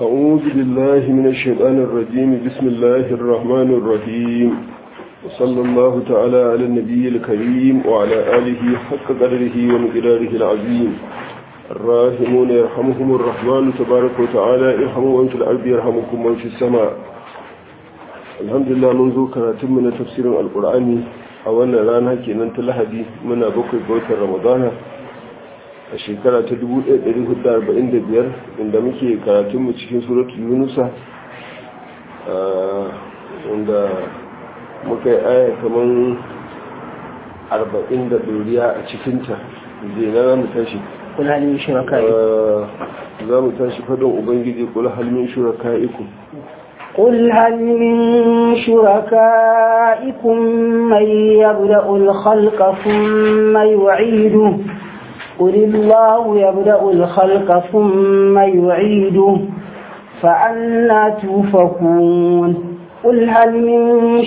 أعوذ بالله من الشيطان الرجيم بسم الله الرحمن الرحيم وصلى الله تعالى على النبي الكريم وعلى آله حق قدره ومقداره العظيم الراحمون يرحمهم الرحمن تبارك وتعالى ارحموا من في الأرض يرحمكم من في السماء الحمد لله منذ كراتم من تفسير القرآن أولا رانا كنا تلحدي من بكر بوت رمضان a shekara ta 1445 inda muke karatunmu cikin suratu yunusa wanda muka yi aya kamar 40 da doriya a cikinta zai na za mu tashi kul halin shuraka za mu tashi faɗin ubangiji kul halmin shuraka iku قل هل من شركائكم من يبدأ الخلق ثم يعيده قل الله يبدأ الخلق ثم يعيده فأنا توفكون قل هل من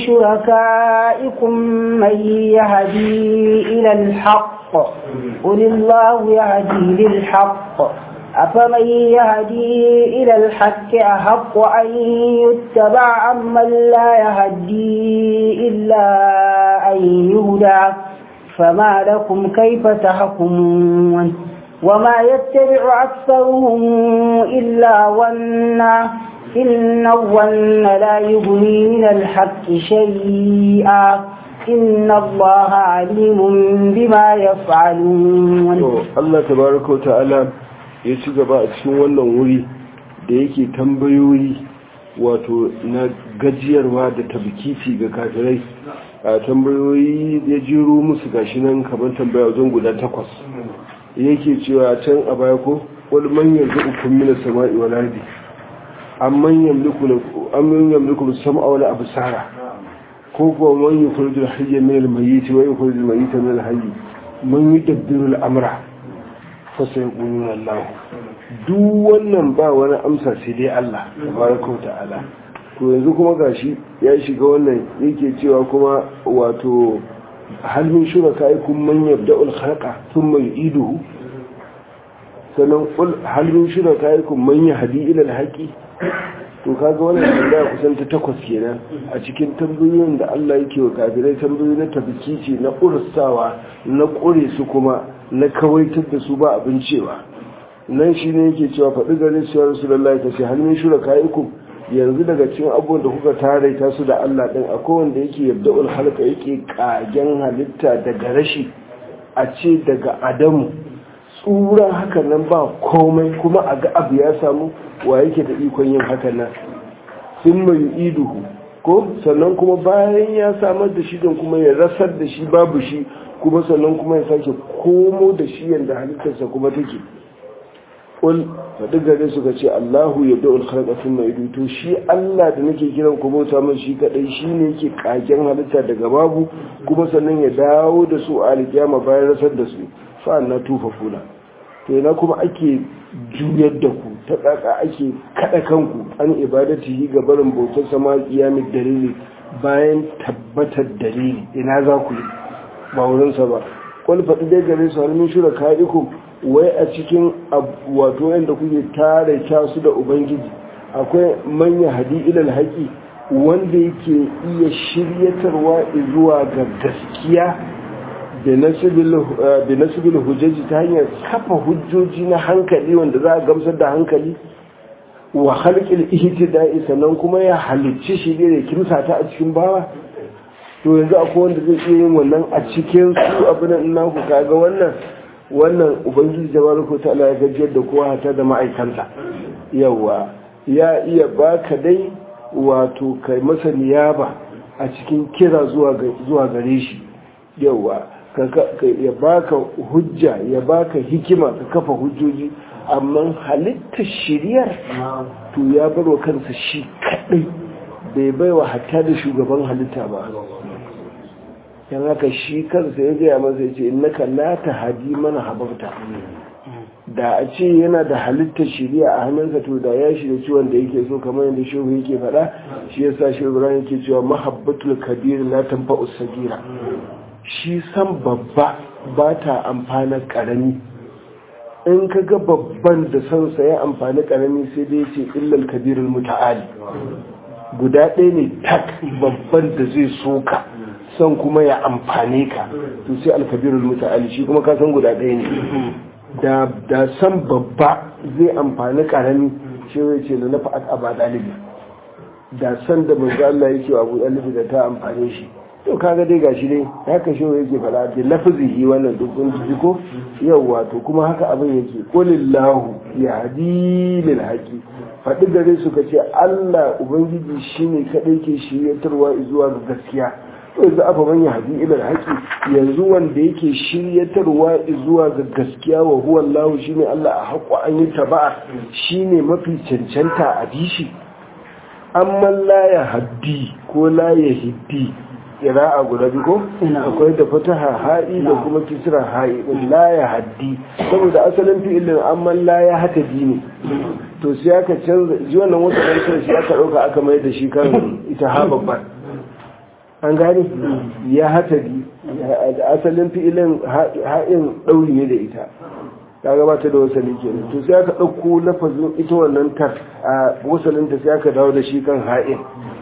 شركائكم من يهدي إلى الحق قل الله يهدي للحق أفمن يهدي إلى الحق أحق أن يتبع أمن لا يهدي إلا أن يهدى فما لكم كيف تحكمون وما يتبع أكثرهم إلا ظنا إن الظن لا يغني من الحق شيئا إن الله عليم بما يفعلون الله تبارك وتعالى ya ci gaba a cikin wannan wuri da yake tambayoyi wato na gajiyarwa da tabkiti ga kafirai a tambayoyi ya jiro musu gashi nan kamar tambaya wajen guda takwas yake cewa can a baya ko wani manyan zuɓukun mina sama'i wa lardi an manyan yamliku sam'a wani abu sara ko kuwa manyan kurjin hayyar min almayiti wa yin kurjin mayita min alhayi man yi dabbiru al'amura fasa ya ƙunun Allah duk wannan ba wani amsa sai dai Allah tabaraka wa ta'ala to yanzu kuma gashi ya shiga wannan yake cewa kuma wato halin shuraka yi kun man yabda ulkhaka sun mai iduhu sannan halin shuraka yi kun man hadi ilal haƙi to kaga wannan tambaya kusan ta takwas kenan a cikin tambayoyin da Allah yake wa kafirai tambayoyi na tabbici na ursawa na ƙure su kuma na kawaitar da su ba abin cewa nan shi ne yake cewa faɗi gare su ya rasu lallai ta ce halin shuraka yi kun yanzu daga cikin abubuwan da kuka taraita su da Allah ɗin akwai wanda yake yabda ulhalka yake ƙagen halitta daga rashi a ce daga adamu tsura haka nan ba komai kuma a ga abu ya samu wa yake da ikon yin haka nan sun mai iduhu ko sannan kuma bayan ya samar da shi don kuma ya rasar da shi babu shi kuma sannan kuma ya sake komo da shi yadda halittarsa kuma take kul faɗi gare suka ce Allahu ya da ulkharqa sun mai to shi Allah da nake kiran ku bauta mai shi kadai shine yake kagen halitta daga babu kuma sannan ya dawo da su a alkiyama bayan rasar da su fa na tufa fula to ina kuma ake juyar da ku ta kaka ake kada kanku an ibadati ga barin bautar sama kiyamin dalili bayan tabbatar dalili ina za ku yi ba wurinsa ba kul faɗi dai gare su halin shura ka'ikum wai a cikin wato yadda kuke tare su da ubangiji akwai manya hadi ilal haƙi wanda yake iya shiryatarwa zuwa ga gaskiya da nasibil hujjaji ta hanyar kafa hujjoji na hankali wanda za a gamsar da hankali wa halƙil ihtida'i sannan kuma ya halicci shi da kimsa ta a cikin bawa to yanzu akwai wanda zai iya yin wannan a cikin su abin nan ku kaga wannan wannan ubangiji tabaraka ta'ala ya gajiyar da kowa hata da ma'aikanta yawa ya iya baka dai wato kai masa niyaba a cikin kira zuwa gare shi yawa ya baka hujja ya baka hikima ka kafa hujjoji amma halittar shiriyar to ya barwa kansa shi kadai bai baiwa hatta da shugaban halitta ba yan haka shi kansa ya gaya masa ya ce innaka la tahdi mana hababta da a ce yana da halittar shiriya a hannunsa to da ya shirya ciwon da yake so kamar yadda shehu yake faɗa shi yasa shehu ibrahim yake cewa mahabbatul kabir la tanfa'u sagira shi san babba ba ta amfana karami in ka ga babban da son sa ya amfani karami sai dai ce illal kabirul muta'ali guda ɗaya ne tak babban da zai soka son kuma ya amfane ka to sai alkabirul muta'ali shi kuma ka san guda ɗaya ne da da san babba zai amfani karami shi zai ce na nafa aba dalibi da san da manzo Allah yake wa Abu Dalibi da ta amfane shi to kaga dai gashi dai haka shi yake fada da lafzihi wannan duk kun ji ko yawa to kuma haka abin yake qulillahu yahdi lil haqi faɗi gare su kace Allah ubangiji shine kadai ke shiryatarwa zuwa ga gaskiya to yanzu afa man yahdi ila haqi yanzu wanda yake shiryatarwa zuwa ga gaskiya wa huwa Allah shine Allah a haƙo an yi taba'a shine mafi cancanta a bishi amma la ya haddi ko la ya hiddi a guda biyu ko akwai da fataha ha'i da kuma kisra ha'i din la ya haddi saboda asalin fi'ilin amma la ya hata ne to sai aka canza ji wannan wata ɗan sai aka ɗauka aka mai da shi kan ita ha babban an gane ya hata di asalin fi'ilin ha'in ɗauri ne da ita ta gabata da wasali kenan to sai aka ɗauko lafazin ita wannan tar a wasalinta sai aka dawo da shi kan ha'in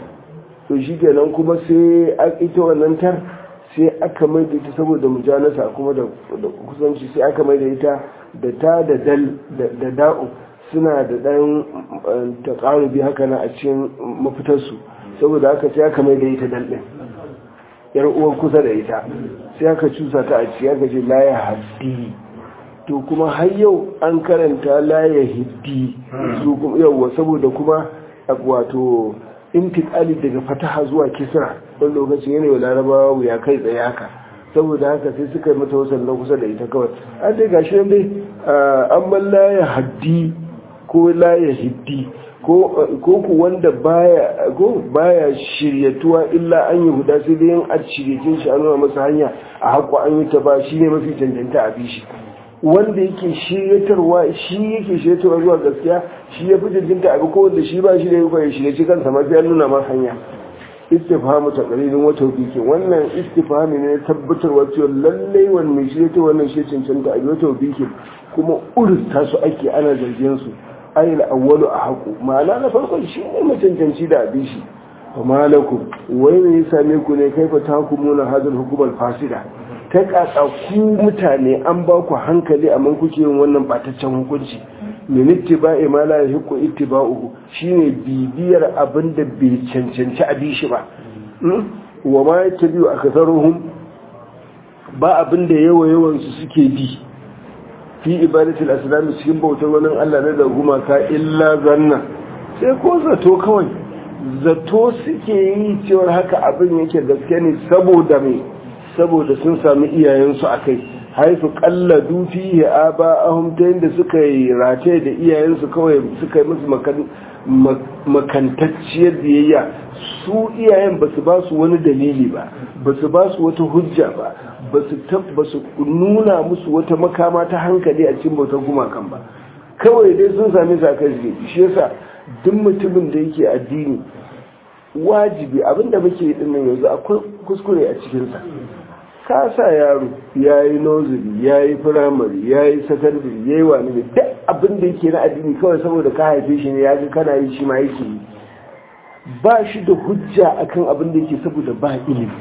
to shi kenan kuma sai ita wannan tar sai aka mai da ita saboda mujanasa kuma da kusanci sai aka mai da ita da ta da dal da da'u suna da ɗan taƙarubi haka na a cikin mafitarsu saboda haka sai aka mai da ita dal ɗin yar uwar kusa da ita sai aka cusa ta a ciki aka ce la ya haddi to kuma har yau an karanta la ya hiddi su kuma yawwa saboda kuma wato intikali daga fataha zuwa kisra wani lokacin yana yi larabawa wuya kai tsaye haka saboda haka sai suka yi mata wasan na kusa da ita kawai an dai gashi nan dai an man la ya haddi ko la ya hiddi ko ku wanda baya ko baya shiryatuwa illa an yi huda sai dai yin a shiryatin shi an nuna masa hanya a haƙo an yi ta ba shi ne mafi cancanta a bishi wanda yake shiryatarwa shi yake shiryatarwa zuwa gaskiya shi ya fi jinjinta abu ko wanda shi ba shi da yi kwaye shiryaci kansa mafi an nuna masa hanya istifhamu ta ƙarilin wata wiki wannan istifhami ne tabbatarwa cewa lallai wani mai shiryata wannan shi cancanta a wata wiki kuma urista su ake ana zargin su ayyul awwalu a haku ma'ana na farkon shi ne macancanci da abin shi fa malakum wai me ya same ku ne kaifa tahkumuna hadal hukumar fasida ta kaka ku mutane an ba ku hankali amma kuke yin wannan bataccen hukunci min ittiba'i ma la yahiqu ittiba'uhu shine bibiyar abin da bai cancanci a bishi ba wa ma yattabi'u aktharuhum ba abin da yawa yawan su suke bi fi ibadatul asnam cikin bautar wani Allah ne da gumaka illa zanna sai ko zato kawai zato suke yi cewar haka abin yake gaske ne saboda me saboda sun sami iyayensu a kai haifu kalla dufi ya aba ahun ta yadda suka yi rataye da iyayensu kawai suka yi musu makantacciyar biyayya su iyayen ba su ba su wani dalili ba ba su ba su wata hujja ba ba su nuna musu wata makama ta hankali a cikin bautar gumakan ba kawai dai sun sami sa kai shi yasa duk mutumin da yake addini wajibi abinda muke yi dinnan yanzu akwai kuskure a cikinsa ka sa yaro ya yi nozuri ya yi firamare ya yi sakandare ya yi wani ne duk abin da yake na addini kawai saboda ka haife shi ne ya ga kana yi shi ma yake yi ba shi da hujja akan abin da yake saboda ba ilimi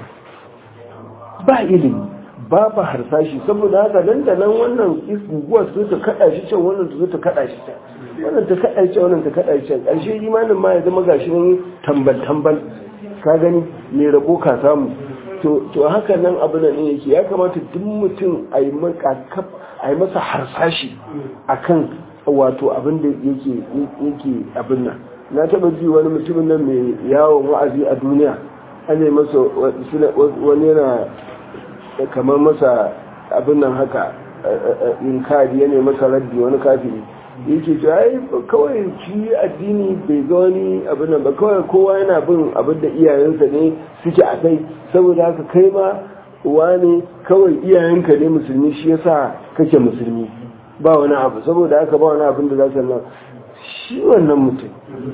ba ilimi ba ba harsashi saboda haka nan da nan wannan guguwa su ta kada shi can wannan su ta kada shi can wannan ta kada shi can wannan ta kada shi can ƙarshe imanin ma ya zama gashi nan tambal tambal ka gani mai rabo ka samu to haka nan abu nan yake ya kamata duk mutum a yi masa harsashi akan wato abin da yake abin nan na taba ji wani mutumin nan mai yawon wa'azi a duniya an yi masa wani yana kamar masa abin nan haka in kadi yana masa raddi wani kafiri yake ce ai kawai shi addini bai ga wani abin nan ba kawai kowa yana bin abin da iyayensa ne suke a kai saboda haka kai ma wani kawai iyayenka ne musulmi shi yasa kake musulmi ba wani abu saboda haka ba wani abin da za su nan shi wannan mutum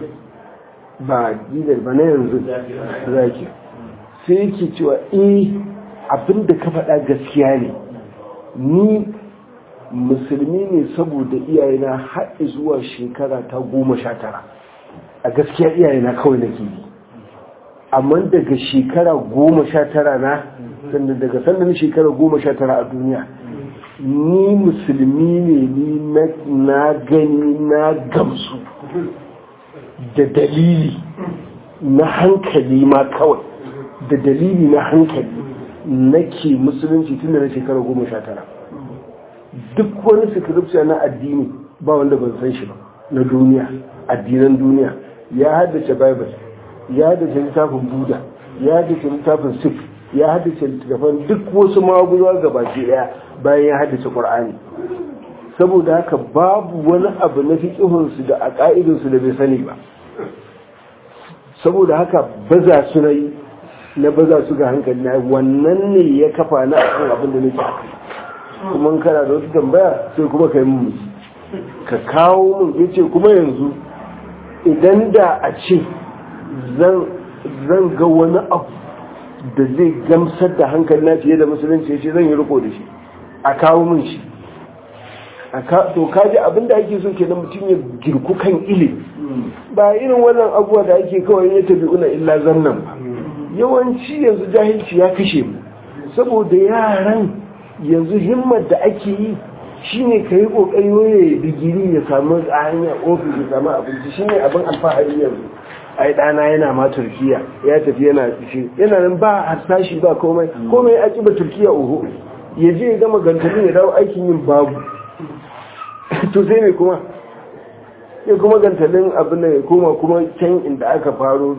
ba gidar ba na yanzu zaki sai yake cewa eh abin da ka faɗa gaskiya ne ni musulmi ne saboda iyayena har zuwa shekara ta goma sha tara a gaskiya iyayena kawai nake yi amma daga shekara goma sha tara na sannan daga sannan shekara goma sha tara a duniya ni musulmi ne ni na gani na gamsu da dalili na hankali ma kawai da dalili na hankali nake musulunci tun da na shekara goma sha tara duk wani scripture na addini ba wanda ban san shi ba na duniya addinan duniya ya haddace bible ya haddace littafin buda ya haddace littafin sikh ya haddace littafin duk wasu maguzawa gabaki daya bayan ya haddace qur'ani saboda haka babu wani abu na fiqihunsu da a ƙa'idunsu da bai sani ba saboda haka baza su na yi na baza su ga hankali na wannan ne ya kafa na akan abin da nake akai kuma kana da wata tambaya sai kuma ka yi mun ka kawo mun yace kuma yanzu idan da a ce zan ga wani abu da zai gamsar da hankali na fiye da musulunci ya ce zan yi riko da shi a kawo mun shi to kaji abin da ake so kenan mutum ya girku kan ilimi ba irin wannan abuwa da ake kawai ya tafi una illa zannan ba yawanci yanzu jahilci ya kashe mu saboda yaran yanzu himmar da ake yi shine ka yi kokari waye digiri ya samu a hanyar ofis ya samu abinci shine abin alfahari yanzu ai dana yana ma turkiya ya tafi yana shi yana nan ba harsashi ba komai komai ya ba turkiya oho ya je ya gama gantalin ya dawo aikin yin babu to sai ne kuma ya kuma gantalin abin da ya koma kuma can inda aka faro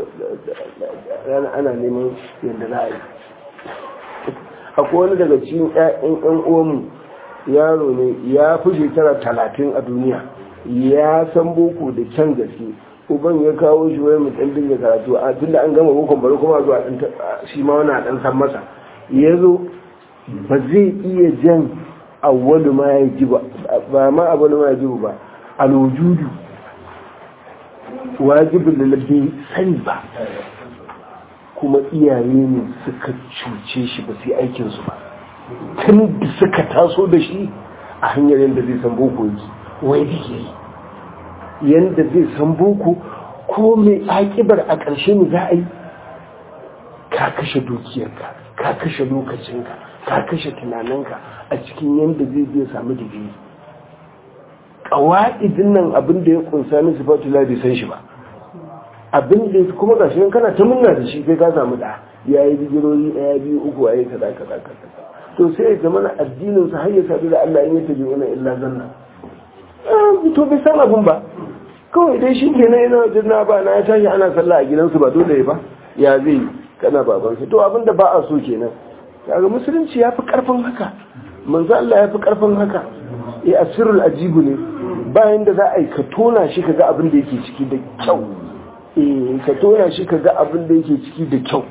ana neman yadda za a yi akwai wani daga cikin 'ya'yan 'yan uwanmu yaro ne ya fi shekara talatin a duniya ya san boko da can gaske uban ya kawo shi wani mutum dinga karatu a tun da an gama bokon bari kuma zuwa shi ma wani dan san masa ya zo ba zai iya jan awwalu ma ya ji ba ba ma awwalu ma ya ji ba alwujudu wajibin da bai sani ba kuma iyaye ne suka cuce shi ba sai aikinsu ba tun da suka taso da shi a hanyar yadda zai san boko yake wai da ke yadda zai san boko ko mai akibar a ƙarshe ne za a yi ka kashe dukiyarka ka kashe lokacinka ka kashe tunaninka a cikin yadda zai zai samu digiri ƙawa'idin nan abin da ya kunsa na sifatula bai san shi ba abin da kuma ga shi kana ta munna da shi kai ka samu da ya yi digirori ɗaya biyu uku a yi kaza kaza kaza to sai ya zama na addinin sa har ya sadu da Allah in ya tabi wani illa zanna to bai san abin ba kawai dai shi ke nan yana wajen na ba na ya tashi ana sallah a gidansu ba dole ba ya zai kana baban to abin da ba a so kenan kaga musulunci ya fi karfin haka manzo Allah ya fi karfin haka eh asirul ajibu ne bayan da za a yi ka tona shi ka ga abin da yake ciki da kyau eh ka tona shi ka ga abin da yake ciki da kyau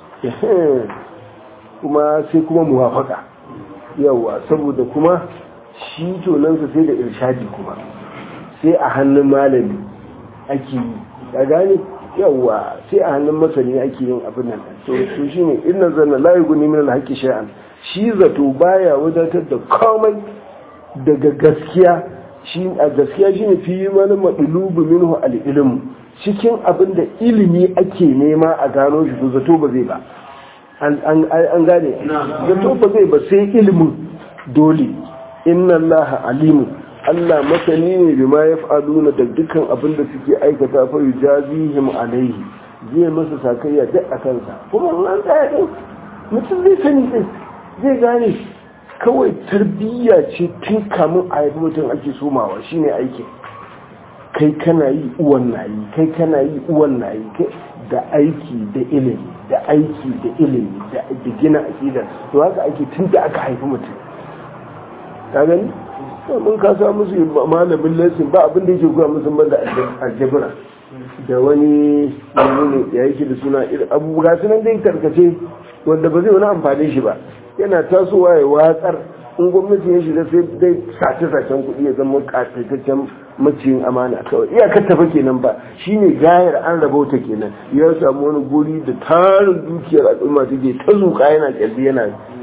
kuma sai kuma muwafaka yawa saboda kuma shi tonansa sai da irshadi kuma sai a hannun malami ake yi ya gane yawa sai a hannun masani ake yin abin nan to to shine inna zanna la yughni min al-haqqi shay'an shi zato baya wadatar da komai daga gaskiya shi a gaskiya shine fi man madlubu minhu al-ilm cikin abin da ilimi ake nema a gano shi to zato ba zai ba an gane zato ba zai ba sai ilimin dole inna allaha alimun Allah masani ne bi ma yaf'aluna da dukkan abin da suke aikata fa yujazihim alaihi zai masa sakayya duk a kansa kuma an tsaya din mutum zai sani din zai gane kawai tarbiyya ce tun kamun a haifi mutum ake somawa shine aikin kai kana yi uwan na yi kai kana yi uwan na yi da aiki da ilimi da aiki da ilimi da gina aƙidar to haka ake tun da aka haifi mutum ka gani mun ka sa musu malamin lesson ba abin da yake goya musu ban da aljabira da wani ne ya yake da suna abu ga sunan dai tarkace wanda ba zai wani amfani shi ba yana tasowa ya watsar in gwamnati ya shiga sai dai sace-sacen kuɗi ya zama ƙataitaccen maciyin amana kawai iyakar tafa kenan ba shine gayar an rabauta kenan ya samu wani guri da tarin dukiyar al'umma take ta zuƙa yana kyalli yana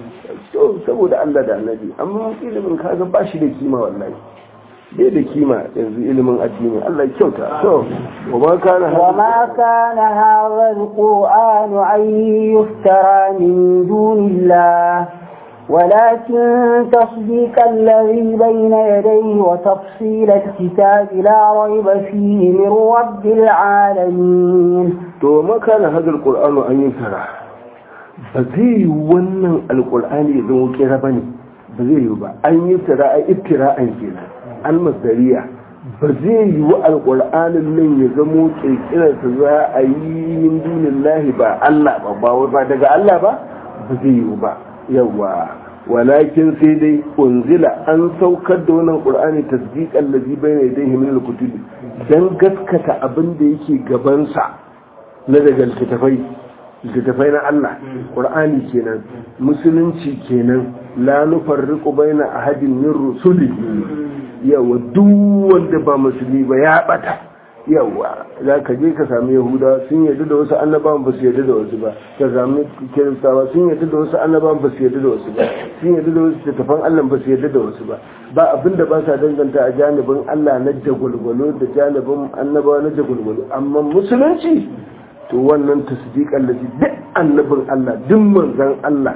to saboda Allah da annabi amma ilimin kaga ba shi da kima wallahi bai da kima yanzu ilimin addini Allah ya kyauta to wa ma kana وما كان هذا القرآن أن يفترى من دون الله ولكن تصديق الذي بين يديه وتفصيل الكتاب لا ريب فيه من رب العالمين to ma kana hadal qur'anu an yuftara ba zai yi wannan alqur'ani ya zama kira bane ba zai yi ba an yuftara a iftira'an kenan almasdariya ba zai yi wa alƙur'anin nan ya zamo ƙirƙirarsa za a yi min dunin lahi ba Allah ba ba ba daga Allah ba ba zai yi ba yawa walakin sai dai unzila an saukar da wannan ƙur'ani tasdiqan ladhi bayna yadayhi min al-kutub dan gaskata abin da yake gabansa na daga littattafai littattafai na Allah ƙur'ani kenan musulunci kenan la nufarriqu baina ahadin min rusulihi yawa duk wanda ba musulmi ba ya bata yawa za ka je ka sami yahuda sun yarda da wasu annabawan ba su yarda da wasu ba ka sami kiristawa sun yarda da wasu annabawan ba su yarda da wasu ba sun yarda da wasu tattafan allah ba su yarda da wasu ba ba abin da ba sa danganta a janibin allah na jagwalgwalo da janibin annabawa na jagwalgwalo amma musulunci to wannan tasdiqan lafi duk annabin allah duk manzon allah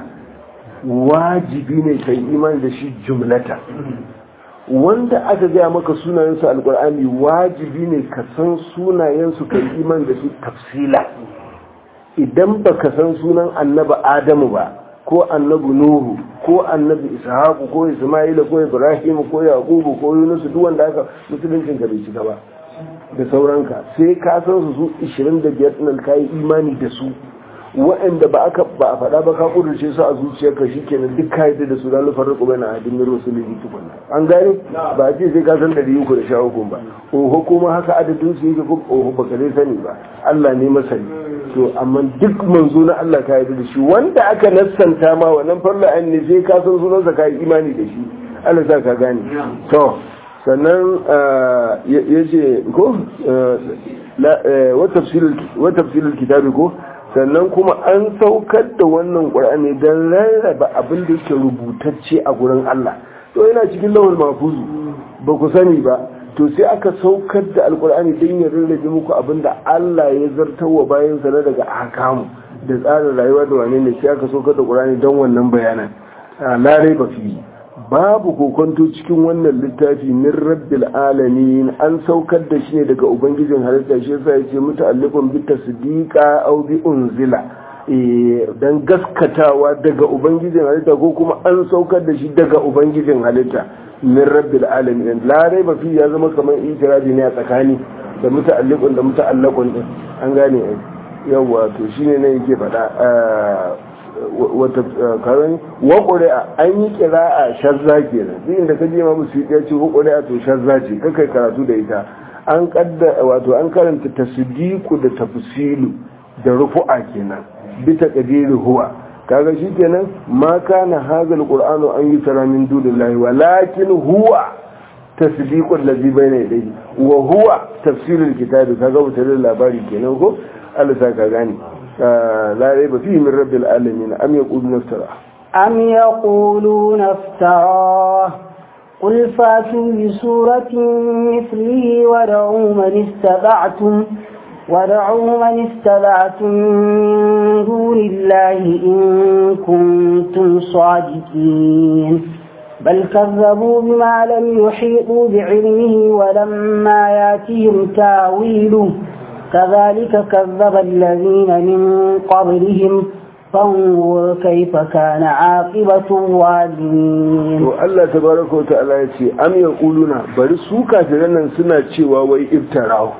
wajibi ne kai imani da shi jumlata wanda aka gaya maka sunayensu alkur'ani wajibi ne ka san sunayensu kai iman da su tafsila idan ba ka san sunan annabi adamu ba ko annabi nuhu ko annabi ishaku ko isma'ila ko ibrahim ko yaqubu ko yunus duk wanda aka musuluncin ka bai shiga ba da sauranka sai ka san su su 25 ɗin kai imani da su waɗanda ba aka ba a faɗa ba ka kudurce su a zuciyarka shikenan duk ka yadda da su da lufar riko bai na adin miro su ne tukunna an gane ba a ce sai ka san ɗari uku da sha uku ba oho kuma haka adadin su yake kuma oho ba ka zai sani ba Allah ne masani to amma duk manzo na Allah ka yadda da shi wanda aka nassanta ma wannan farla an ne sai ka san sunansa ka yi imani da shi Allah sa ka gane to sannan ya ce ko wa tafsilul kitabi ko sannan kuma an saukar da wannan ƙur'ani don rarraba abin da yake rubutacce a gurin Allah to yana cikin lawal mafuzu ba ku sani ba to sai aka saukar da alƙur'ani don ya rarrabe muku abin da Allah ya zartarwa bayan sa na daga ahkamu da tsarin rayuwa da wane ne sai aka saukar da ƙur'ani don wannan bayanan larai ba fi babu kokonto cikin wannan littafi min rabbil alamin an saukar da shi ne daga ubangijin halitta shi yasa yace muta'alliqun bi tasdiqa aw bi unzila eh dan gaskatawa daga ubangijin halitta ko kuma an saukar da shi daga ubangijin halitta min rabbil alamin la raiba fi ya zama kamar itirazi ne a tsakani da muta'alliqun da muta'allaqun din an gane yawa to shine ne yake faɗa wata karan wa ƙuri'a an yi ƙira'a shazza kenan duk inda ka je ma musu ya ce wa ƙuri'a to shazza ce kakai karatu da ita an kadda wato an karanta tasdiqu da tafsilu da rufu'a kenan bi taqdiri huwa kaga shi kenan ma kana hadha alqur'anu an yusra min dunillahi walakin huwa tasdiqu allazi bayna yadayhi wa huwa tafsirul kitabi kaga wutar labari kenan ko Allah sa ka gane لا ريب فيه من رب العالمين أم يقولون افتراه أم يقولون افتراه قل فاتوا بسورة مثله ودعوا من استطعتم ودعوا من استطعتم من دون الله إن كنتم صادقين بل كذبوا بما لم يحيطوا بعلمه ولما ياتهم تاويله كذلك كذب الذين من قبلهم فانظر كيف كان عاقبة الظالمين الله تبارك وتعالى يتي أم يقولون bari su kafiran nan suna cewa wai iftarahu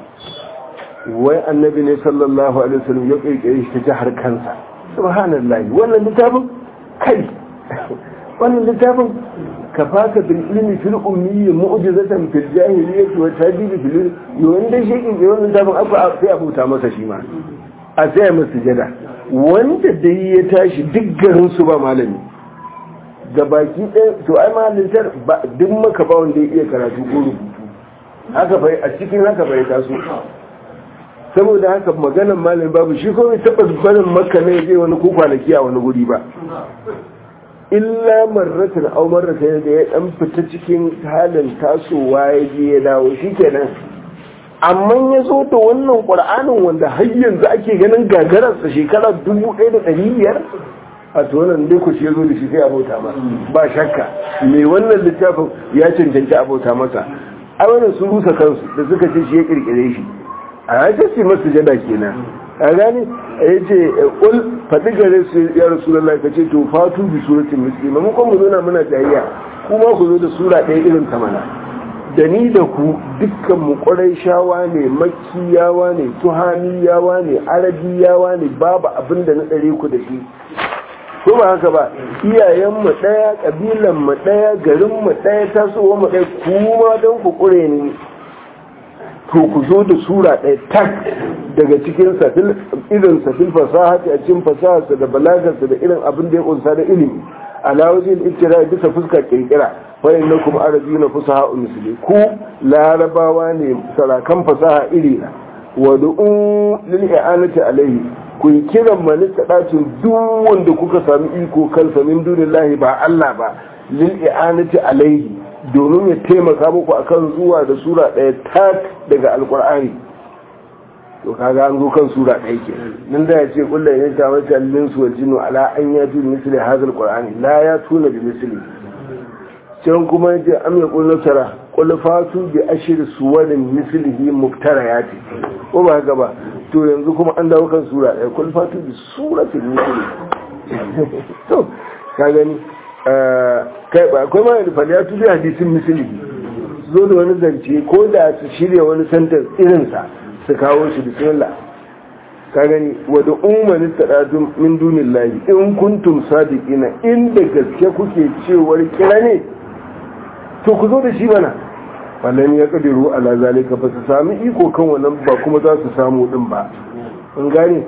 wai annabi ne sallallahu alaihi wasallam ya kirkire shi ta jihar kansa subhanallahi wannan littafin kai wannan littafin kafaka bil ilmi fil ummi mu'jizatan fil jahiliyyati wa tadibi fil yawan da shi kin wannan littafin aka sai abuta masa shi ma a sai masa sujada wanda dai ya tashi duk garin su ba malami ga baki ɗaya to ai malintar duk maka ba wanda ya iya karatu ko rubutu haka bai a cikin haka bai taso saboda haka maganan malami babu shi ko bai taɓa barin maka ne zai wani ko kwanaki a wani guri ba illa marratin au marratin da ya dan fita cikin halin tasowa ya je ya dawo shikenan amma ya zo da wannan qur'anin wanda har yanzu ake ganin gagararsa shekara dubu ɗaya da ɗari biyar a to wannan dai ku shi ya zo da shi sai abota ma ba shakka me wannan littafin ya cancanci abota masa a wannan sun rusa kansu da suka ce shi ya kirkire shi a ya ce masu jada kenan a gani ya ce ƙul faɗi gare su ya rasulallah ka ce to fatu bi suratin misli maimakon mu zona muna jayayya kuma ku zo da sura ɗaya irin ta mana da ni da ku dukkan mu ƙwarai shawa ne makiyawa ne tuhaniyawa ne arabiyawa ne babu abin da na ɗare ku da shi ko ba haka ba iyayenmu ɗaya ƙabilanmu ɗaya garinmu ɗaya tasowar mu ɗaya kuma don ku ƙure ni to ku zo da sura ɗaya tak daga cikin safil irin safil fasaha a cikin fasaharsa da balagarsa da irin abin da ya kunsa da ilimi ala wajen ittira bisa fuska kirkira wayan na kuma arabi na fasaha misali ku larabawa ne sarakan fasaha iri na wa du'u lil i'anati alayhi ku yi kiran malika ɗacin duk wanda kuka sami iko kansa min dunillahi ba Allah ba lil i'anati alaihi domin ya taimaka muku akan zuwa da sura ɗaya tak daga alkur'ani to kaga an zo kan sura ɗaya ke nan da ya ce kullum ya ta wata linsu wal jinnu ala an ya tu misli hadha alqur'ani la ya tuna bi misli can kuma yace am ya qul nasara qul fatu bi ashir suwarin mislihi muftarayati ko ba haka ba to yanzu kuma an dawo kan sura ɗaya qul fatu bi suratin misli to ka gani kai ba akwai ma da fadiya tu bi hadisin misli zo da wani zance ko da su shirya wani sentence irinsa su kawo shi bismillah ka gani wadda umarni taɗaɗun min dunin lahi in kuntum sadiqina inda gaske kuke cewar kira ne to ku zo da shi mana wallan ya kadiru ala zalika ba su sami iko kan wannan ba kuma za su samu din ba in gane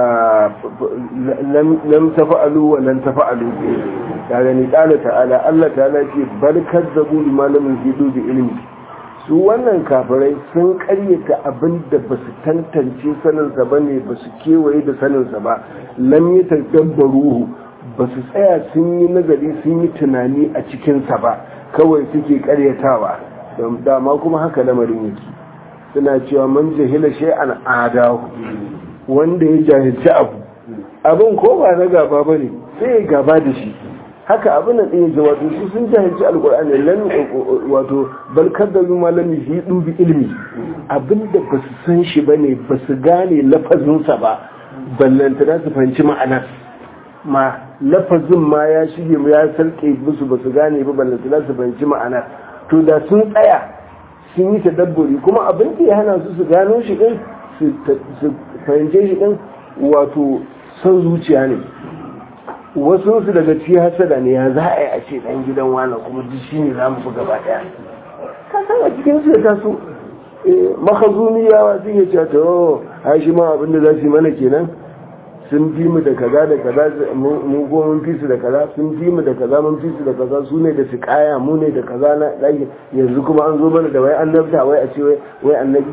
lam tafa'alu wa lan tafa'alu ka gani qala ta'ala Allah ta'ala ce bal kazzabu bima lam yuhidu bi ilmi su wannan kafirai sun karyata abin da ba su tantance saninsa ba ne ba su kewaye da saninsa ba lam yi tadabbaruhu ba su tsaya sun yi nazari sun yi tunani a cikinsa ba kawai suke karyatawa don dama kuma haka lamarin yake suna cewa man jahila shay'an adahu wanda ya jahilci abu abin ko ba na gaba ba ne sai ya gaba da shi haka abin nan ɗaya wato su sun jahilci alkur'ani lan wato bal kaddalu ma lam yuhidu bi ilmi abinda ba su san shi bane ba su gane lafazinsa ba ballanta da su fahimci ma'anar ma lafazin ma ya shige ya sarke musu ba su gane ba ballanta da su fahimci ma'anar to da sun tsaya sun yi tadabburi kuma abin da ya hana su su gano shi din su fahimce shi din wato son zuciya ne wasu su daga ci hasada ne ya za a yi a ce dan gidan wani kuma duk shi ne za mu fi gaba daya ka san a cikin su ya taso makazumiyawa sun yi cewa to a shi ma abin da za su yi mana kenan sun fi mu da kaza da kaza mu ko mun fi su da kaza sun fi mu da kaza mun fi su da kaza su ne da su kaya mu ne da kaza na daki yanzu kuma an zo mana da wai annabta wai a ce wai annabi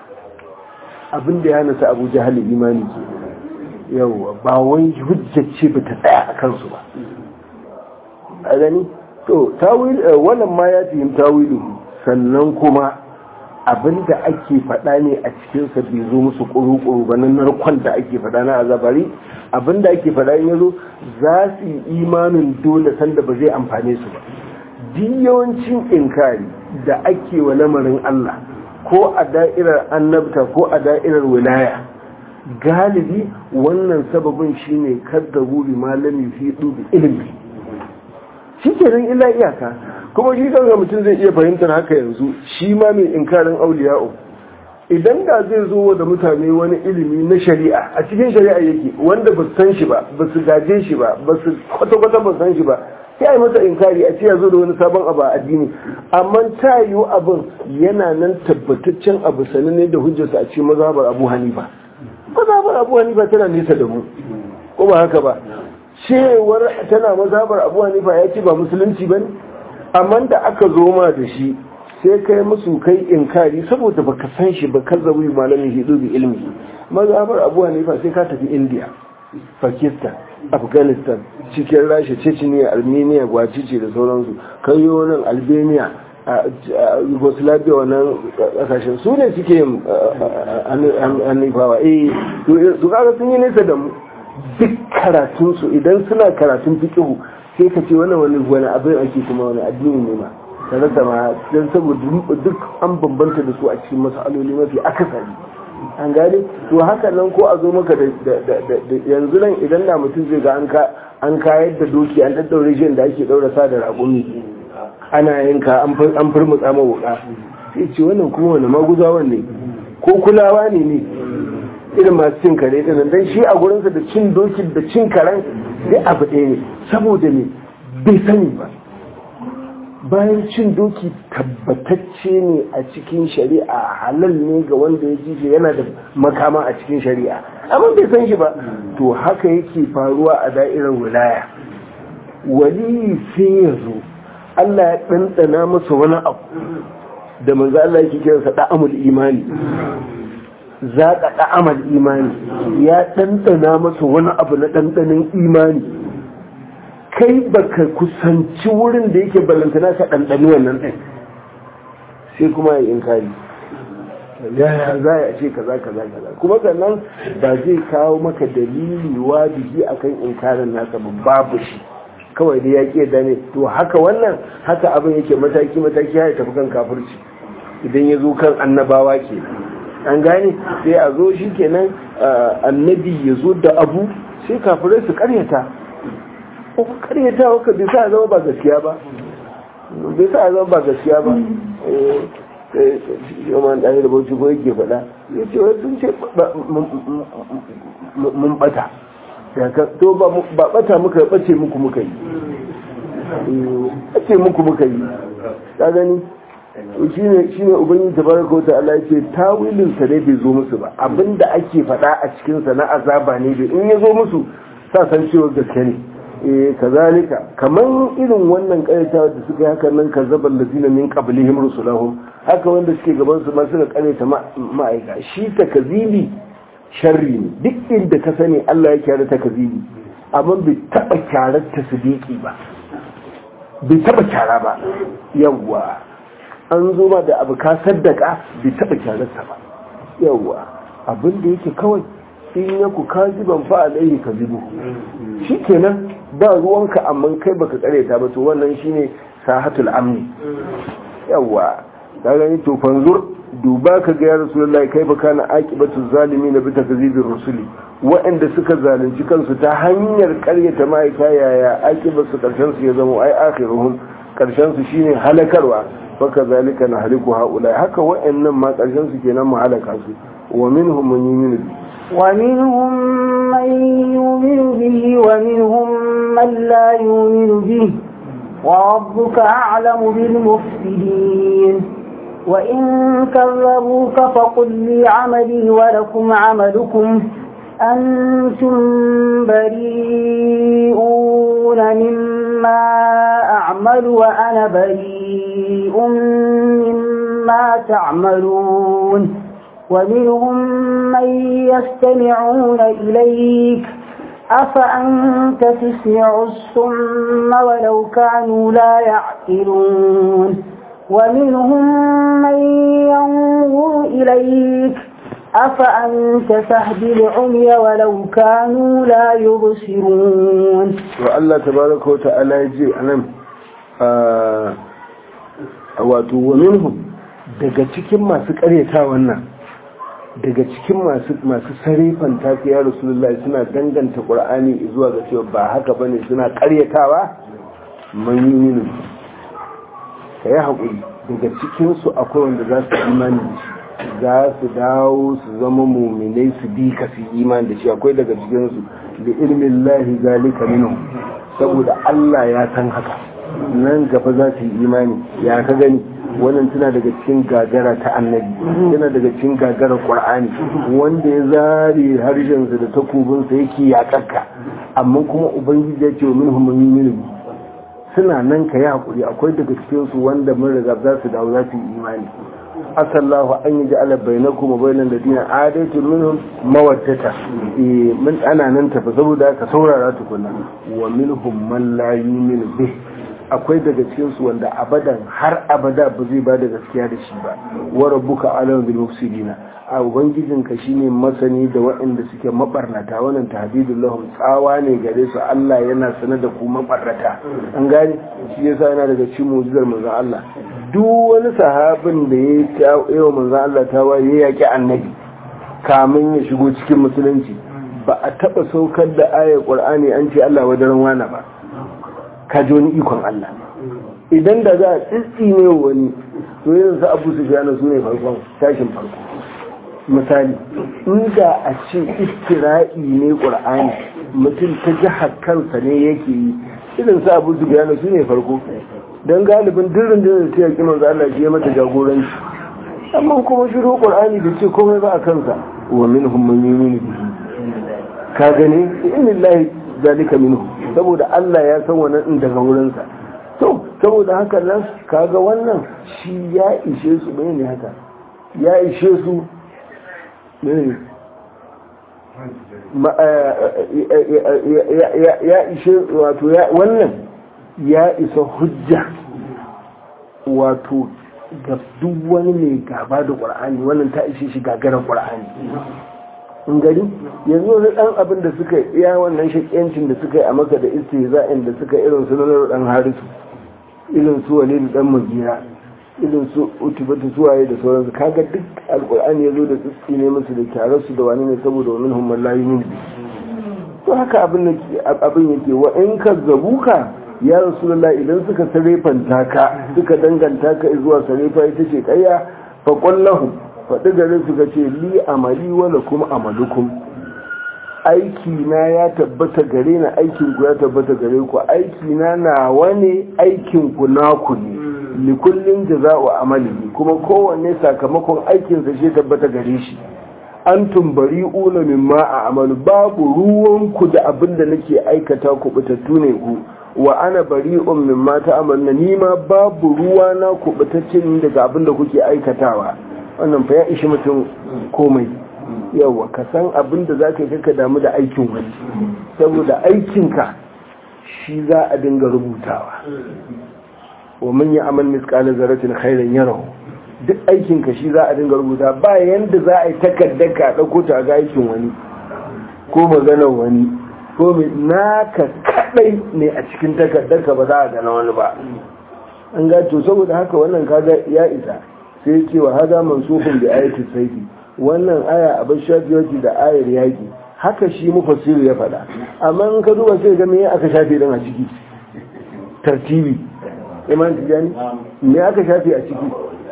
abin da ya hana su abu jahali imani ke yawwa ba wai hujjace ba ta tsaya a kansu ba a gani to tawil wannan ma ya fi tawilu sannan kuma abin da ake faɗa ne a cikinsa bai zo musu ƙuru-ƙuru ba na narkon da ake faɗa na azabari abin da ake faɗa ya zo za su yi imanin dole sanda ba zai amfane su ba duk yawancin inkari da ake wa lamarin Allah ko a da'irar annabta ko a da'irar wilaya galibi wannan sababin shine kaddabu bi malami fi dubi ilimi shi ke nan illa iyaka kuma shi kanka mutum zai iya fahimtar haka yanzu shi ma mai inkarin auliya'u idan da zai zo da mutane wani ilimi na shari'a a cikin shari'a yake wanda ba san shi ba ba su gaje shi ba ba su kwata-kwata ba san shi ba sai yi masa inkari a ce ya zo da wani sabon abu a addini amma ta yiwu abin yana nan tabbataccen abu sananne da hujjarsa a cikin mazhabar abu hanifa mazhabar abu hanifa tana nesa da mu ko ba haka ba cewar tana mazhabar abu hanifa ya ce ba musulunci ba ne amma da aka zo ma da shi sai kai musu kai inkari saboda baka san shi ba kan zabi malamin hidu bi ilmi mazhabar abu hanifa sai ka tafi india pakistan afghanistan cikin rasha chechnya armenia gwacice da sauransu kayo nan albania a yugoslavia wannan kasashen su ne suke yin hannufawa eh su kaga sun yi nesa da mu duk karatunsu idan suna karatun fikihu sai ka ce wani wani wani abin ake kuma wani addini ne ma ta rasa ma don saboda duk an bambanta da su a cikin masaloli mafi akasari an gane to haka nan ko a zo maka da yanzu nan idan da mutum zai ga an kayar da doki an daddaure shi da ake daura sa da raƙumi ana yanka an furmutsa ma wuka sai ce wannan kuma wani maguzawan ne ko kulawa ne ne irin masu cin kare ɗin dan shi a gurinsa da cin doki da cin karen sai abu ɗaya ne saboda ne bai sani ba bayan cin doki tabbatacce ne a cikin shari'a halal ne ga wanda ya ji yana da makama a cikin shari'a amma bai san shi ba to haka yake faruwa a da'irar wilaya wali sai ya zo Allah ya ɗanɗana masa wani abu da manzo Allah yake kiransa da'amul imani zaƙa da'amul imani ya ɗanɗana masa wani abu na ɗanɗanin imani kai baka kusanci wurin da yake balantana ka ɗanɗani wannan ɗin sai kuma ya inkari yaya za a ce kaza kaza kaza kuma sannan ba zai kawo maka dalili wajibi akan inkarin nasa ba babu shi kawai da ya ƙi da ne to haka wannan haka abin yake mataki mataki ya tafi kan kafirci idan ya zo kan annabawa ke an gane sai a zo shi kenan annabi ya zo da abu sai kafirai su karyata ko karyata waka bai sa zama ba gaskiya ba bai sa zama ba gaskiya ba yawan ɗaya da bauchi ko yake faɗa ya ce wai sun ce mun ɓata to ba ɓata muka ɓace muku muka yi ɓace muku muka yi ta gani shi ne shi ne ubangiji tabaraka wata Allah ce tawilin sa ne bai zo musu ba abinda ake faɗa a cikin sa na azaba ne bai in ya zo musu sa san cewa gaske ne eh kazalika kaman irin wannan karyatawa da suka yi haka nan kazzabal ladina min qablihim rusulahum haka wanda suke gaban su ma suka karyata ma'aika shi takazili sharri ne duk inda ka sani Allah ya kyara takazili amma bai taba kyarar tasdiki ba bai taba kyara ba yawwa an zo ma da abu ka saddaka bai taba kyararsa ba yawwa abin da yake kawai in ya ku kaziban fa alaihi kazibu shikenan ba ruwanka amma kai baka kareta ba to wannan shine sahatul amni yawa ka gani to fanzur duba ka ga ya rasulullahi kai baka na aqibatu zalimin bi takzibir rusuli waɗanda suka zalunci kansu ta hanyar karyata ma'aika yaya aqibatu karshen su ya zama ai akhiruhum karshen su shine halakarwa faka zalika na haliku haula haka waɗannan ma karshen su kenan mu halaka su wa minhum man yuminu ومنهم من يؤمن به ومنهم من لا يؤمن به وربك أعلم بالمفسدين وإن كذبوك فقل لي عملي ولكم عملكم أنتم بريئون مما أعمل وأنا بريء مما تعملون ومنهم من يستمعون إليك أفأنت تسمع الصم ولو كانوا لا يعقلون ومنهم من ينظر إليك أفأنت تهدي العمي ولو كانوا لا يبصرون والله تبارك وتعالى يجي أنا wato wa minhum daga cikin masu karyata wannan daga cikin masu sarifan tafi ya rasulullahi suna danganta ƙur'ani zuwa ga cewa ba haka ba ne suna ƙaryatawa manyinu ka yi haƙuri daga cikinsu akwai wanda za su imani da shi za su dawo su zama muminai su bi ka su imani da shi akwai daga cikinsu da ilmin lahi zalika minu saboda Allah ya san haka nan gaba za su yi imani ya ka gani wannan tana daga cikin gagara ta annabi tana daga cikin gagara qur'ani wanda ya zare harshensa da takobinsa yake yakarka amma kuma ubangiji ya ce minhum mu'minun suna nan ka yi hakuri akwai daga cikin su wanda mun riga za su dawo za su yi imani asallahu an yi ja'ala bainakum wa bainal ladina adaitu minhum mawaddata eh mun ana nan tafi saboda ka saurara tukunna wa minhum man la yu'minu bih akwai daga cikin su wanda abadan har abada ba zai bada gaskiya da shi ba wa rabbuka alam bil mufsidina a ubangijinka shine masani da waɗanda suke mabarnata wannan tahdidul lahum tsawa ne gare su Allah yana sanar da ku mabarnata an gane shi yasa yana daga cikin mu'jizar manzon Allah duk wani sahabin da ya yi wa manzon Allah ta waye ya yaki annabi kamin ya shigo cikin musulunci ba a taba saukar da ayar qur'ani an ce Allah wadaran wana ba ka ji wani ikon Allah idan da za a tsitsi ne wani to yanzu su Abu Sufyan su ne farkon tashin farko misali inda a ce istira'i ne ƙur'ani mutum ta jihar kansa ne yake yi irin sa abu su gane su ne farko don galibin dirin da ta yaƙi manzo Allah shi ya mata jagoranci amma kuma shiru ƙur'ani da ce komai ba a kansa wa min hum man yuminu bihi ka gani inillahi zalika minhu saboda Allah ya san wannan din daga wurinsa to saboda haka nan kaga wannan shi ya ishe su ne haka ya ishe su ya ishe wato wannan ya isa hujja wato ga duk wani mai gaba da ƙwar'ani wannan ta ishe shi gagarar ƙwar'ani in gari yanzu wani ɗan abin da suka iya wannan shaƙiyancin da suka yi a maka da istihza'in da suka irin su na ɗan harisu irin su wale da ɗan magira irin su utubatu suwaye da sauransu kaga duk alkur'ani ya zo da tsitsi ne musu da kyarar su da wani ne saboda wani humman layi min to haka abin yake wa in ka zabuka ya rasulullah idan suka sarefanta ka suka danganta ka zuwa sarefa ita ce kayya fa qullahu faɗi gare su ka ce li amali wala kuma amalukum aiki na ya tabbata gare na aikin ku ya tabbata gare ku aiki na nawa ne aikin ku naku ne likullin jaza'u amali kuma kowanne sakamakon aikinsa shi tabbata gare shi an tumbari una mimma a amalu babu ruwanku da abin da nake aikata ku bitattu ne ku wa ana bari'un mimma ta amalna ni ma babu ruwa na ku bitaccen daga abin da kuke aikatawa wannan fa ya ishi mutum komai yawa ka san abin da za ka yi ka damu da aikin wani saboda aikinka shi za a dinga rubutawa wa man ya amal misqala zarratin khairan yarahu duk aikin ka shi za a dinga rubuta ba yanda za a yi takardar ka dauko ta ga aikin wani ko maganar wani ko mai naka kadai ne a cikin takardar ka ba za a gana wani ba an ga to saboda haka wannan kaga ya isa sai ce wa hada mansufun bi ayati sayfi wannan aya abin shafiyoci da ayar yaki haka shi mufassiru ya faɗa amma in ka duba sai ga me aka shafe din a ciki tartibi iman tijani me aka shafi a ciki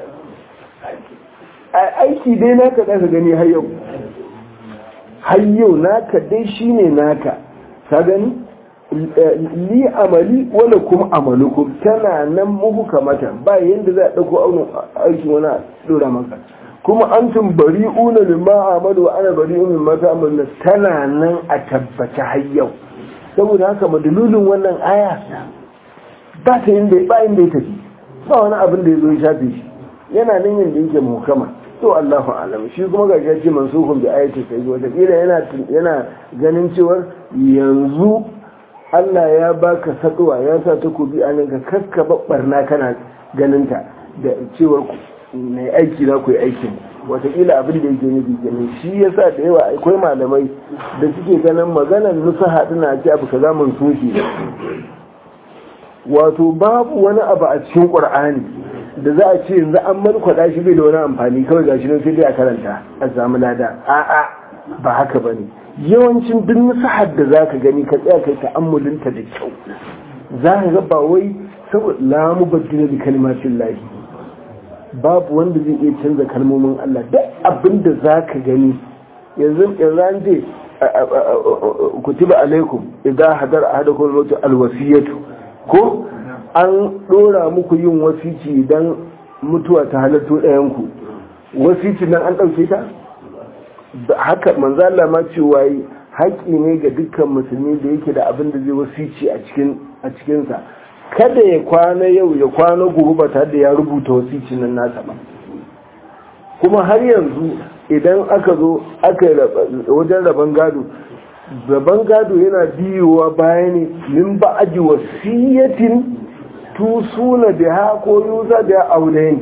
aiki dai naka za ka gani har yau har yau naka dai shine naka ka gani li amali wala kuma amalukum tana nan muku kamata ba yanda za a dauko aunin aikin wani a dora maka kuma antum bari'una mimma amalu wa ana bari'un mimma ta'maluna tana nan a tabbata har yau saboda haka madalulin wannan aya ba ta inda ba inda ya tafi ba wani abin da ya zo ya shafe shi yana nan yanda yake muhkama to Allahu alam shi kuma ga shi mansukun bi ayati sai wata kila yana yana ganin cewa yanzu Allah ya baka saduwa ya sa takobi a nan ka kakka barna kana ganin ta da cewar mai aiki za ku yi aikin watakila abin da yake nufi kenan shi yasa da yawa akwai malamai da suke ganin maganar nusaha dina ce abu kaza mun soke wato babu wani abu a cikin qur'ani da za a ce yanzu an malkwada shi bai da wani amfani kawai gashi nan sai dai a karanta a samu lada a'a ba haka bane yawancin duk nusahar da zaka gani ka tsaya kai ta'ammulinta da kyau za ka ga ba wai saboda la mubaddila bi kalimatin lahi babu wanda zai iya canza kalmomin Allah duk abin da za ka gani yanzu yanzu an ce kutiba alaikum idan hadar ahadakum al-maut al-wasiyatu ko an dora muku yin wasici idan mutuwa ta halatto ɗayan ku wasici nan an ɗauke ta haka manzo Allah ma cewa haƙi ne ga dukkan musulmi da yake da abin da zai wasici a cikin a cikin sa kada ya kwana yau ya kwana gobe ba tare da ya rubuta wasicin nan nasa ba kuma har yanzu idan aka zo aka yi wajen rabon gado rabon gado yana biyowa baya ne min ba'aji wasiyatin tusuna biha ko yuza da aulayin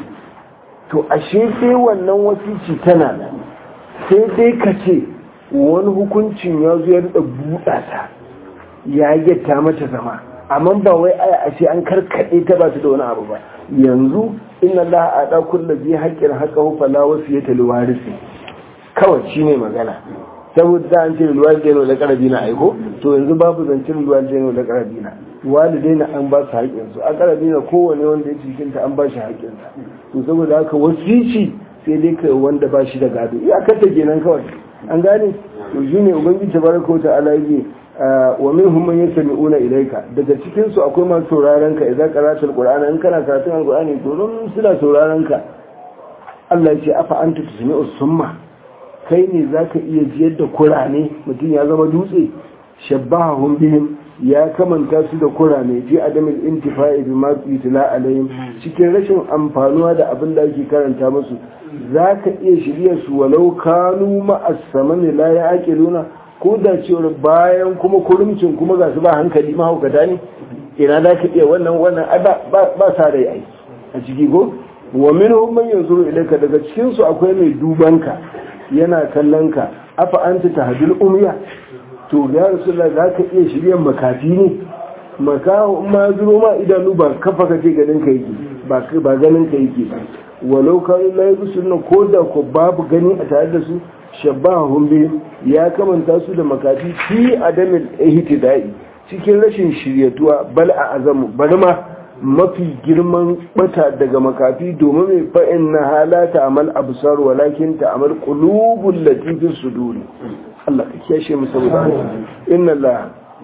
to ashe sai wannan wasici tana sai dai ka ce wani hukuncin ya zo ya da buɗa ta ya yatta mata zama amma ba wai aya ashe an karkaɗe ta ba ta da wani abu ba yanzu inna Allah a da kullu bi haqqin haqqahu fala wasiyata liwarisi kawai shine magana saboda da an ce liwalidaina da qarabina aiko to yanzu babu zancin liwalidaina da qarabina walidaina an ba su haƙƙin su a qarabina kowane wanda ya cikin ta an ba shi haƙƙin sa to saboda haka wasici sai dai kai wanda ba shi da gado iyakar ta kenan kawai an gane to shine ubangiji tabaraka wa ta'ala yake wa minhum man yastami'una ilayka daga cikin su akwai masu sauraron ka idan qara'ta alqur'ana in kana karatun alqur'ani to don suna sauraron ka Allah ya ce afa anta tusmi'u summa kai ne zaka iya jiyar da kurane mutum ya zama dutse shabbahum bihim ya kamanta su da kurane fi adamin intifa'i bima yutla alaihim cikin rashin amfanuwa da abin da ake karanta musu zaka iya shirya su walau kanu ma'as samani la ya'qiluna ko da cewar bayan kuma kurumcin kuma ga su ba hankali mahaukata ne ina za ka iya wannan wannan ba sa rai ai a ciki ko wa min man yanzuru ilayka daga cikin su akwai mai duban ka yana kallon ka afa anta tahdil umya to ya rasulullah za ka iya shiryan makafi ne makaho in ma zuro ma idanu ba kafa ka ce ganin ka yake ba ba ganin ka yake ba walau kanu la yusunna ko da ko babu gani a tare da su shabbahun bi ya kamanta su da makafi fi adamin ihtidai cikin rashin shiryatuwa bal a azamu bari ma mafi girman bata daga makafi domin mai fa'in na halata amal absar walakin ta amal qulubul latifis suduri Allah ka kiyashe mu saboda inna Allah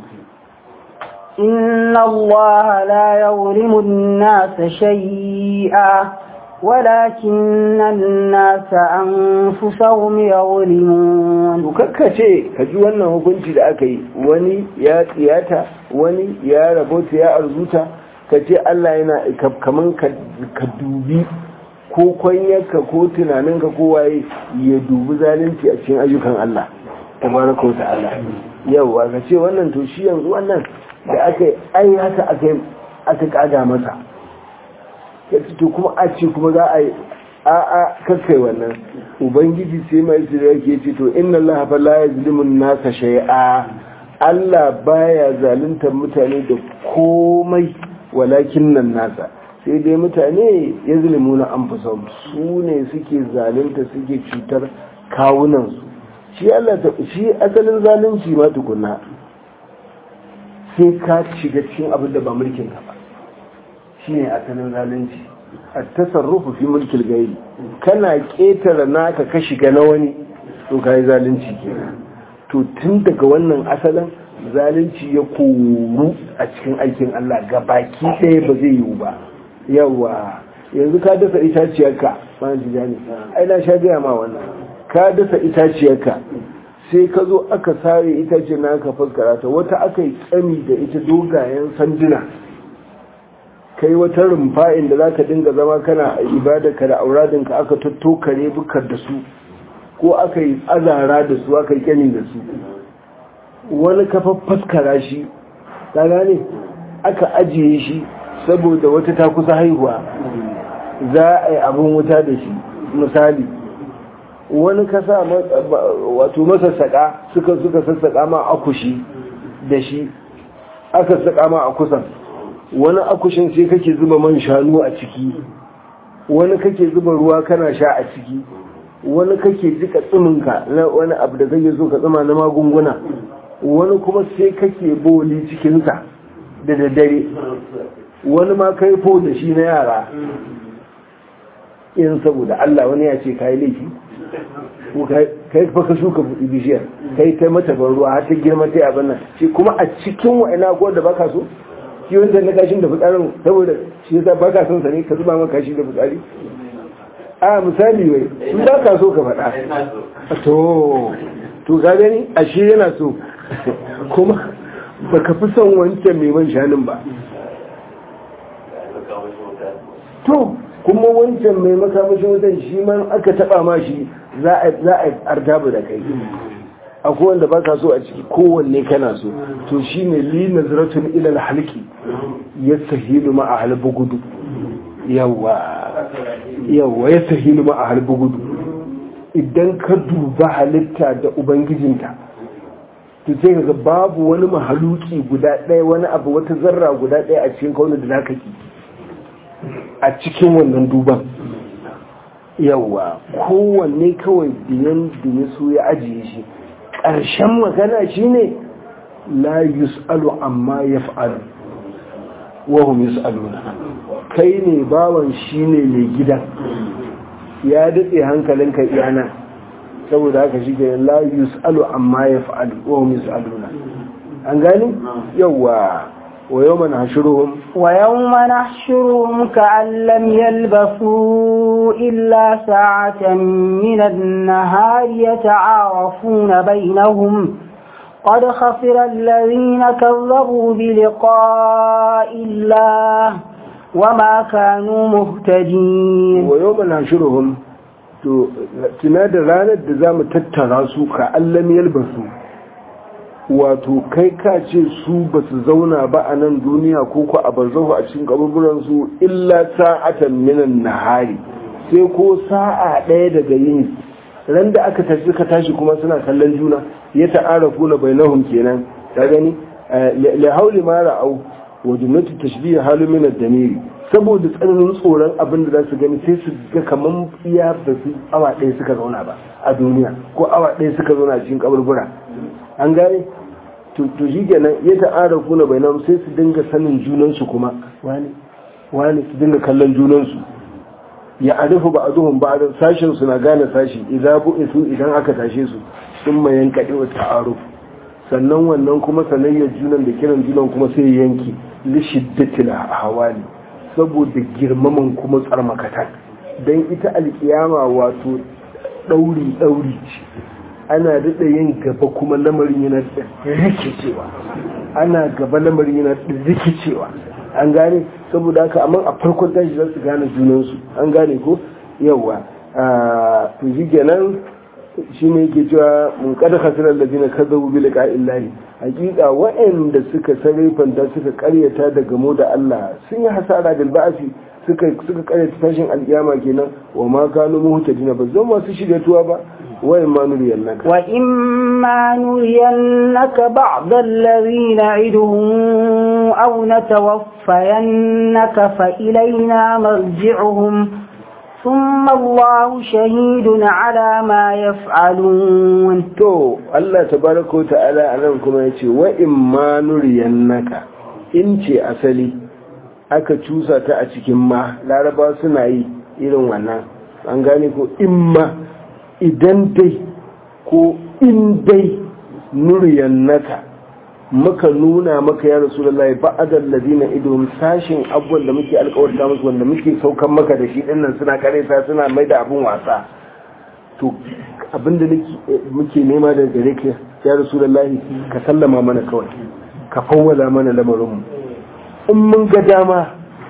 inna Allah la yuzlimu an-nasa shay'a ولكن الناس أنفسهم يظلمون ce ka ji wannan hukunci da aka yi wani ya tsiyata wani ya rabota ya arzuta ka ce Allah yana kaman ka dubi ko kwanyarka ko tunaninka ko waye ya dubi zalunci a cikin ayyukan Allah tabaraka ta'ala yawa ka ce wannan to shi yanzu wannan da aka yi ai haka aka aka kaga masa to kuma a ce kuma za a yi a a kakkai wannan ubangiji sai mai su da yake ce to inna Allah fa la yazlimu nasa shay'a Allah baya zaluntar mutane da komai walakin nan nasa sai dai mutane ya zulmu na anfusahum su ne suke zalunta suke cutar kawunan su shi Allah ta shi asalin zalunci ma tukunna sai ka shiga cikin abin da ba mulkin ka ba shine asalin zalunci a tasarrufu fi mulkil gairi kana ketare naka ka shiga na wani to kai zalunci kenan to tun daga wannan asalin zalunci ya koru a cikin aikin Allah ga baki ɗaya ba zai yiwu ba yawa yanzu ka dasa itaciyarka wani jijani ai na sha gaya ma wannan ka dasa itaciyarka sai ka zo aka sare itaciyar na aka fuskara ta wata aka yi tsami da ita dogayen sanduna kai wata rumfa inda za ka dinga zama kana ibadarka da auradinka aka tattokare bukar da su ko aka yi azara da su aka yi kyani da su wani kafa faskara shi ta gane aka ajiye shi saboda wata ta kusa haihuwa za a yi abin wuta da shi misali wani kasa wato masassaƙa suka suka sassaƙa ma akushi da shi aka saka ma a kusan wani akushin sai kake zuba man shanu a ciki wani kake zuba ruwa kana sha a ciki wani kake jika tsiminka na wani abu da kake so ka tsima na magunguna wani kuma sai kake boli cikinsa da daddare wani ma kai fo da shi na yara in saboda Allah wani ya ce kayi laifi kai fa ka shuka bishiyar kai kai mata ban ruwa har ta girma ta abin nan shi kuma a cikin wa'ina ko da baka so shi wanda na kashin da fitsarin saboda shi yasa baka son sa ne ka zuba maka kashi da fitsari a misali wai in baka so ka faɗa to to ka gani ashe yana so kuma baka fi son wancan mai man shanun ba to kuma wancan mai makamashin wutan shi man aka taba ma shi za a artabu da kai akwai wanda ba ka so a ciki kowanne kana so to shi ne li nazratun ilal halki ya sahilu ma a halbu gudu yawa yawa ya sahilu ma a halbu gudu idan ka duba halitta da ubangijinta to sai ga babu wani mahaluki guda ɗaya wani abu wata zarra guda ɗaya a cikin kaunar da zaka ki a cikin wannan duban yawa kowanne kawai biyan da ya so ya ajiye shi ƙarshen magana shine la yus'alu amma yaf'alu wa hum yus'aluna kai ne bawan shine mai gidan ya datse hankalinka iyana saboda haka shi ke la yus'alu amma yaf'alu wa hum yus'aluna an gani yawa wa yawma nahshuruhum wa yawma nahshuruhum ka'an lam yalbasu illa sa'atan min an-nahari yata'arafuna bainahum قد خسر الذين كذبوا بلقاء الله وما كانوا مهتدين ويوم نحشرهم tuna da ranar da za mu tattara su ka allam yalbasu wato kai ka ce su ba su zauna ba a nan duniya ko ko a barzahu a cikin kaburburansu illa sa'atan minan nahari sai ko sa'a ɗaya daga yini ran da aka tashi ka tashi kuma suna kallon juna ya ta'arafu na bainahum kenan ta gani la hauli ma ra'au wa jumlatu tashbih halu min ad-damiri saboda tsananin tsoron abin da za su gani sai su ga kaman iya ba su awa ɗaya suka zauna ba a duniya ko awa ɗaya suka zauna cikin kaburbura an gane to shi kenan ya ta'arafu na bainahum sai su dinga sanin junansu kuma wani wani su dinga kallon junansu ya arifu ba a duhun ba a sashen su na gane sashi idan bu'isu idan aka tashe su sun mayan kaɗi wa ta'aruf sannan wannan kuma sanayyar junan da kiran junan kuma sai yanki li shiddatil hawali saboda girmaman kuma tsarmakatan dan ita alkiyama wato ɗauri ɗauri ce ana daɗa yin gaba kuma lamarin yana da rikicewa ana gaba lamarin yana da rikicewa an gane saboda haka amma a farkon tashi za su gane junansu an gane ko yawa to shi kenan shi ne yake cewa mun kada khasirar da zina kazzabu bi liqa'illahi hakika wa'anda suka sarrafanta suka karyata da gamo da Allah sun yi hasara bil ba'si suka suka karyata tashin alkiyama kenan wa ma kanu muhtadina ba zan masu shiryatuwa ba wa imma nuriyannaka wa imma nuriyannaka ba'd alladhi na'iduhum aw natawaffayannaka fa ilayna marji'uhum ثم الله شهيد على ما يفعلون to Allah tabaraka ta'ala anan kuma yace wa imma nuriyannaka in ce asali aka cusa ta a cikin ma laraba suna yi irin wannan an gane ko imma idan dai ko in dai nuriyannaka muka nuna maka ya rasulullahi ba'adal ladina idhum sashin abubuwan da muke alƙawarta musu wanda muke saukan maka da shi dinnan suna kareta suna mai da abun wasa to abinda muke nema daga gare ka ya rasulullahi ka sallama mana kawai ka fawwala mana lamarin mu in mun ga dama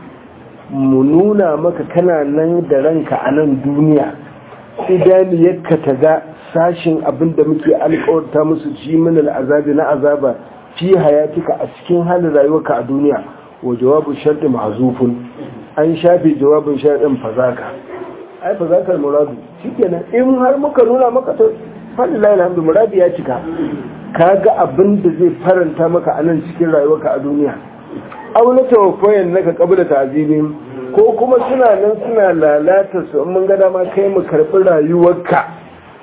mu nuna maka kana nan da ranka a nan duniya idaniyarka ta ga sashin abinda muke alƙawarta musu ci min al'azabi na azaba fi hayatika a cikin halin rayuwarka a duniya wa jawabu sharɗi mahzufun an shafe jawabin sharɗin fazaka ai fazakar muradu shikenan in har muka nuna maka to fadillahi alhamdu muradi ya cika kaga abin da zai faranta maka a nan cikin rayuwarka a duniya aw na tawaffayan naka qabla ta'zibin ko kuma suna nan suna lalata su mun ga dama kai mu karɓi rayuwarka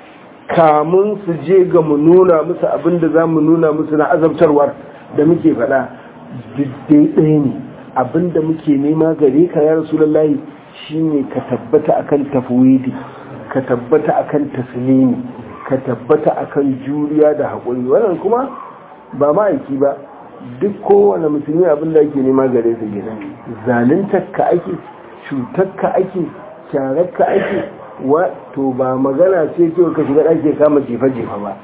kamun su je ga mu nuna musu abin da za mu nuna musu na azabtarwar da muke faɗa diddai ɗaya ne abin da muke nema gare ka ya rasulullahi shine ka tabbata akan tafwidi ka tabbata akan taslimi ka tabbata akan juriya da haƙuri wannan kuma ba ma'aiki ba duk kowane musulmi abin da ake nema gare su gina zaluntar ka ake cutar ka ake kyarar ka ake wato ba magana ce ce ka shiga ɗaki kama jefa-jefa ba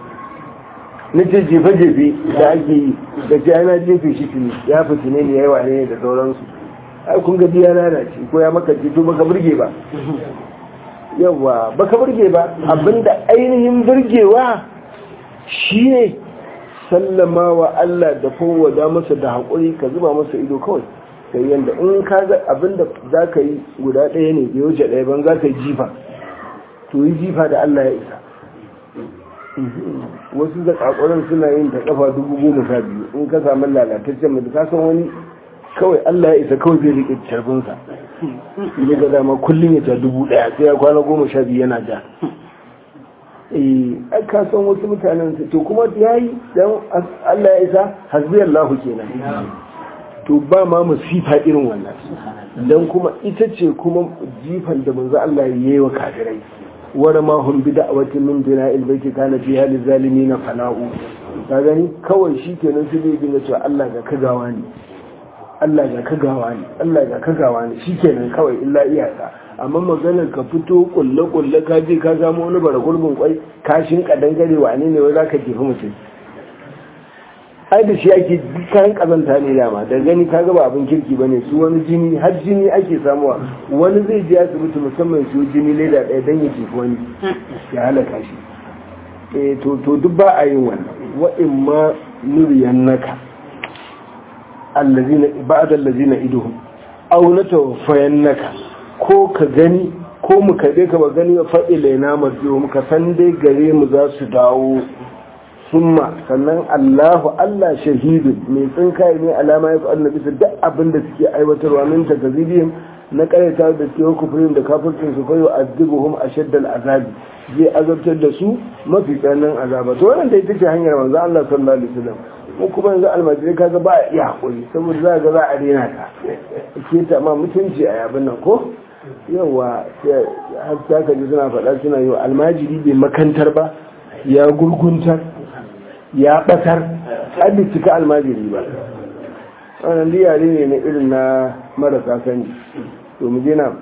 na ce jefa-jefe da ake yi da ce ana jefe shi tuni ya fi tuni ne ya yi wane da sauransu ai kun ga biya lalace ko ya maka to baka burge ba yawa baka burge ba abinda ainihin burgewa shine sallama wa Allah da fowada masa da haƙuri ka zuba masa ido kawai sai yanda in ka ga abinda za ka yi guda ɗaya ne bai wuce ɗaya ban za ka yi jifa to yi jifa da Allah ya isa wasu zakakuran suna yin ta kafa dubu goma sha biyu in ka samu lalataccen mutu ka san wani kawai Allah ya isa kawai zai riƙe carbinsa ya ga dama kullum ya ta dubu ɗaya sai ya kwana goma sha biyu yana ja eh ka san wasu mutanen su to kuma ya yi dan Allah ya isa hasbi Allahu kenan to ba ma musifa irin wannan dan kuma ita ce kuma jifan da manzo Allah ya yi wa kafirai wara ma hum bi da'watin min bina'il baiti kana fiha lizalimin fana'u ka gani kawai shikenan sai zai dinga cewa Allah ga kagawa ne Allah ga kagawa ne Allah ga kagawa ne shikenan kawai illa iyaka amma maganar ka fito kulle kulle ka je ka samu wani bara gurbin kwai kashin kadan gare wane ne wai zaka jefi mutum ai da shi ake kayan kazanta ne dama da gani ka ga ba abin kirki bane su wani jini har jini ake samuwa wani zai je asibiti musamman su jini leda ɗaya dan ya jefi wani ya halaka shi eh to to duk ba a yin wannan wa in ma nuriyannaka allazina ba'da allazina iduhum aw natawaffayannaka ko ka gani ko mu kaɗe ka ba gani fa ilaina marji'u muka san dai gare mu za su dawo summa sannan Allahu Allah shahidu mai tsinkaye ne alama ya fa'al na bisa duk abin da suke aiwatarwa min takazibihim na karyata da cewa kufurin da kafircin su fayo azibuhum ashaddal azabi zai azabtar da su mafi tsananin azaba to wannan da ita ce hanyar manzo Allah sallallahu alaihi wasallam mu kuma yanzu almajirai kaga ba a iya hakuri saboda za ga za a rena ta ke ta ma mutunci a yabin nan ko yawa har ta ka ji suna faɗa suna yi almajiri bai makantar ba ya gurguntar ya ɓatar abin cika almajiri ba wannan liyari ne na irin na marasa sani to mu je na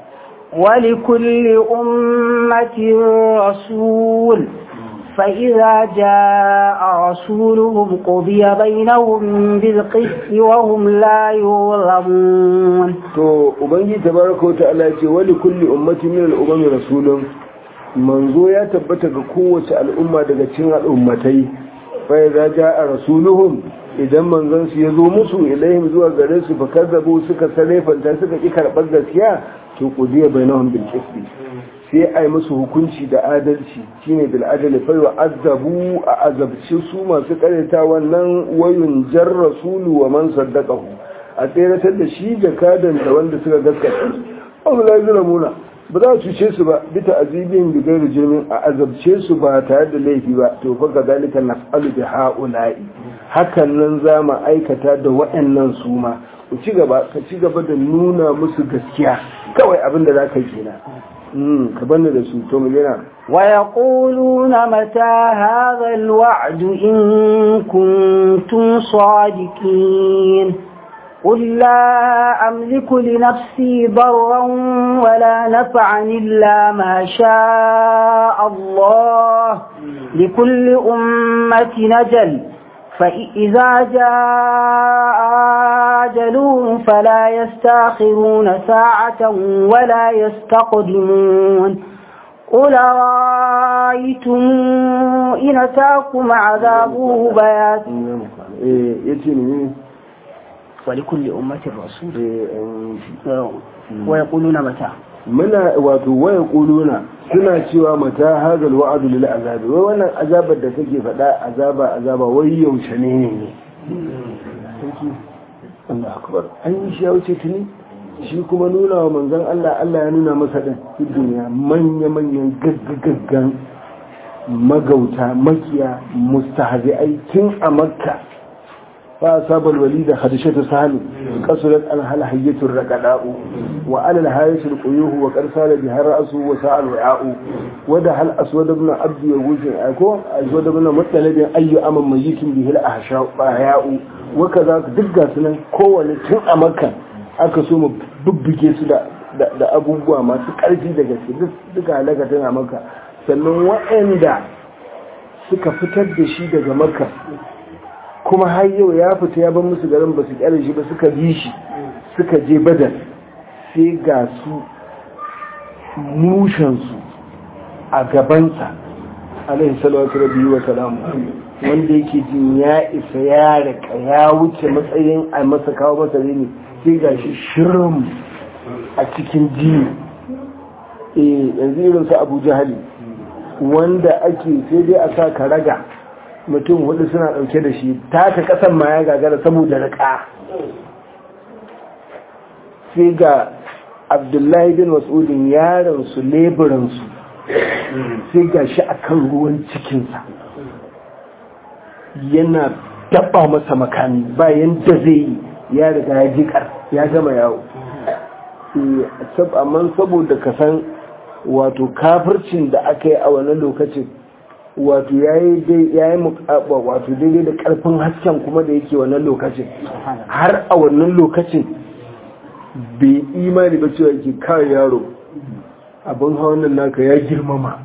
ولكل أمة رسول فإذا جاء رسولهم قضي بينهم بالقسط وهم لا يظلمون to ubangi tabaraka wa ta'ala ce wali kulli ummatin min al-umami rasulun manzo ya tabbata ga kowace al'umma daga cikin al'ummatai fa idza jaa rasuluhum idan manzon su yazo musu ilaihim zuwa gare su fa kazzabu suka sarefanta suka ki karbar gaskiya to qudiya bainahum bil qisti sai a yi musu hukunci da adalci shine bil adali fa yu'azzabu a azabci su masu kareta wannan wayun jar rasulu wa man saddaqahu a tseratar da shi jakadan da wanda suka gaskata Allah la yulamuna ba za su ce su ba bita azibin bi gairu jirmin a azabce su ba tare da laifi ba to fa ga dalika naf'alu bi haula'i hakan nan za mu aikata da waɗannan su ma ku ci gaba ka ci gaba da nuna musu gaskiya kawai abin da za ka yi kenan ka bani da su to mu yana ويقولون متى هذا الوعد إن كنتم صادقين قل لا أملك لنفسي ضرا ولا نفعا إلا ما شاء الله لكل أمة نجل فإذا جاء أجلهم فلا يستاخرون ساعة ولا يستقدمون قل رأيتم إن أتاكم عذابه بياتا ولكل أمة رسول ويقولون متى muna wato waya kuluna suna cewa mata hazal wa'adu lil azabi wai wannan azabar da take faɗa azaba azaba wai yaushe ne ne Allah akbar an yi shi ya wuce tuni shi kuma nuna wa manzon Allah Allah ya nuna masa din duniya manya manyan gaggagaggan magauta makiya mustahzi'ai tun a makka فأصاب الوليد خدشة سهل قصرت عنها الحية الرقداء وعلى الهايش القيوه وقد سال بها رأسه وساء الوعاء ودها الأسود بن عبد يوز أكو أسود بن مطلب أي أمم ميت به الأحياء وكذا دقا سنة كوة تن أمكا aka so mu bubbuge su da abubuwa masu ƙarfi da gaske duka halaka tana maka sannan waɗanda suka fitar da shi daga maka kuma har yau ya fita ya ban musu garin ba su kyale shi ba suka bi shi suka je badar sai ga su mushensu a gabansa alaihi salatu rabbi wa salamu wanda yake jin ya isa ya rika ya wuce matsayin a masa kawo masa ne sai ga shi shirin a cikin jini eh yanzu irin su abu jahali wanda ake sai dai a sa ka raga mutum hudu suna dauke da shi taka kasan ma ya gagara saboda rika sai ga abdullahi bin mas'udin yaron su leburan su sai ga shi akan ruwan cikinsa yana daba masa makami bayan da zai yi ya riga ya jikar ya gama yawo amma saboda ka san wato kafircin da aka yi a wannan lokacin wato ya yi wato daidai da karfin hasken kuma da yake wannan lokacin har a wannan lokacin bai imani ba cewa ke kawai yaro abin hawan nan naka ya girmama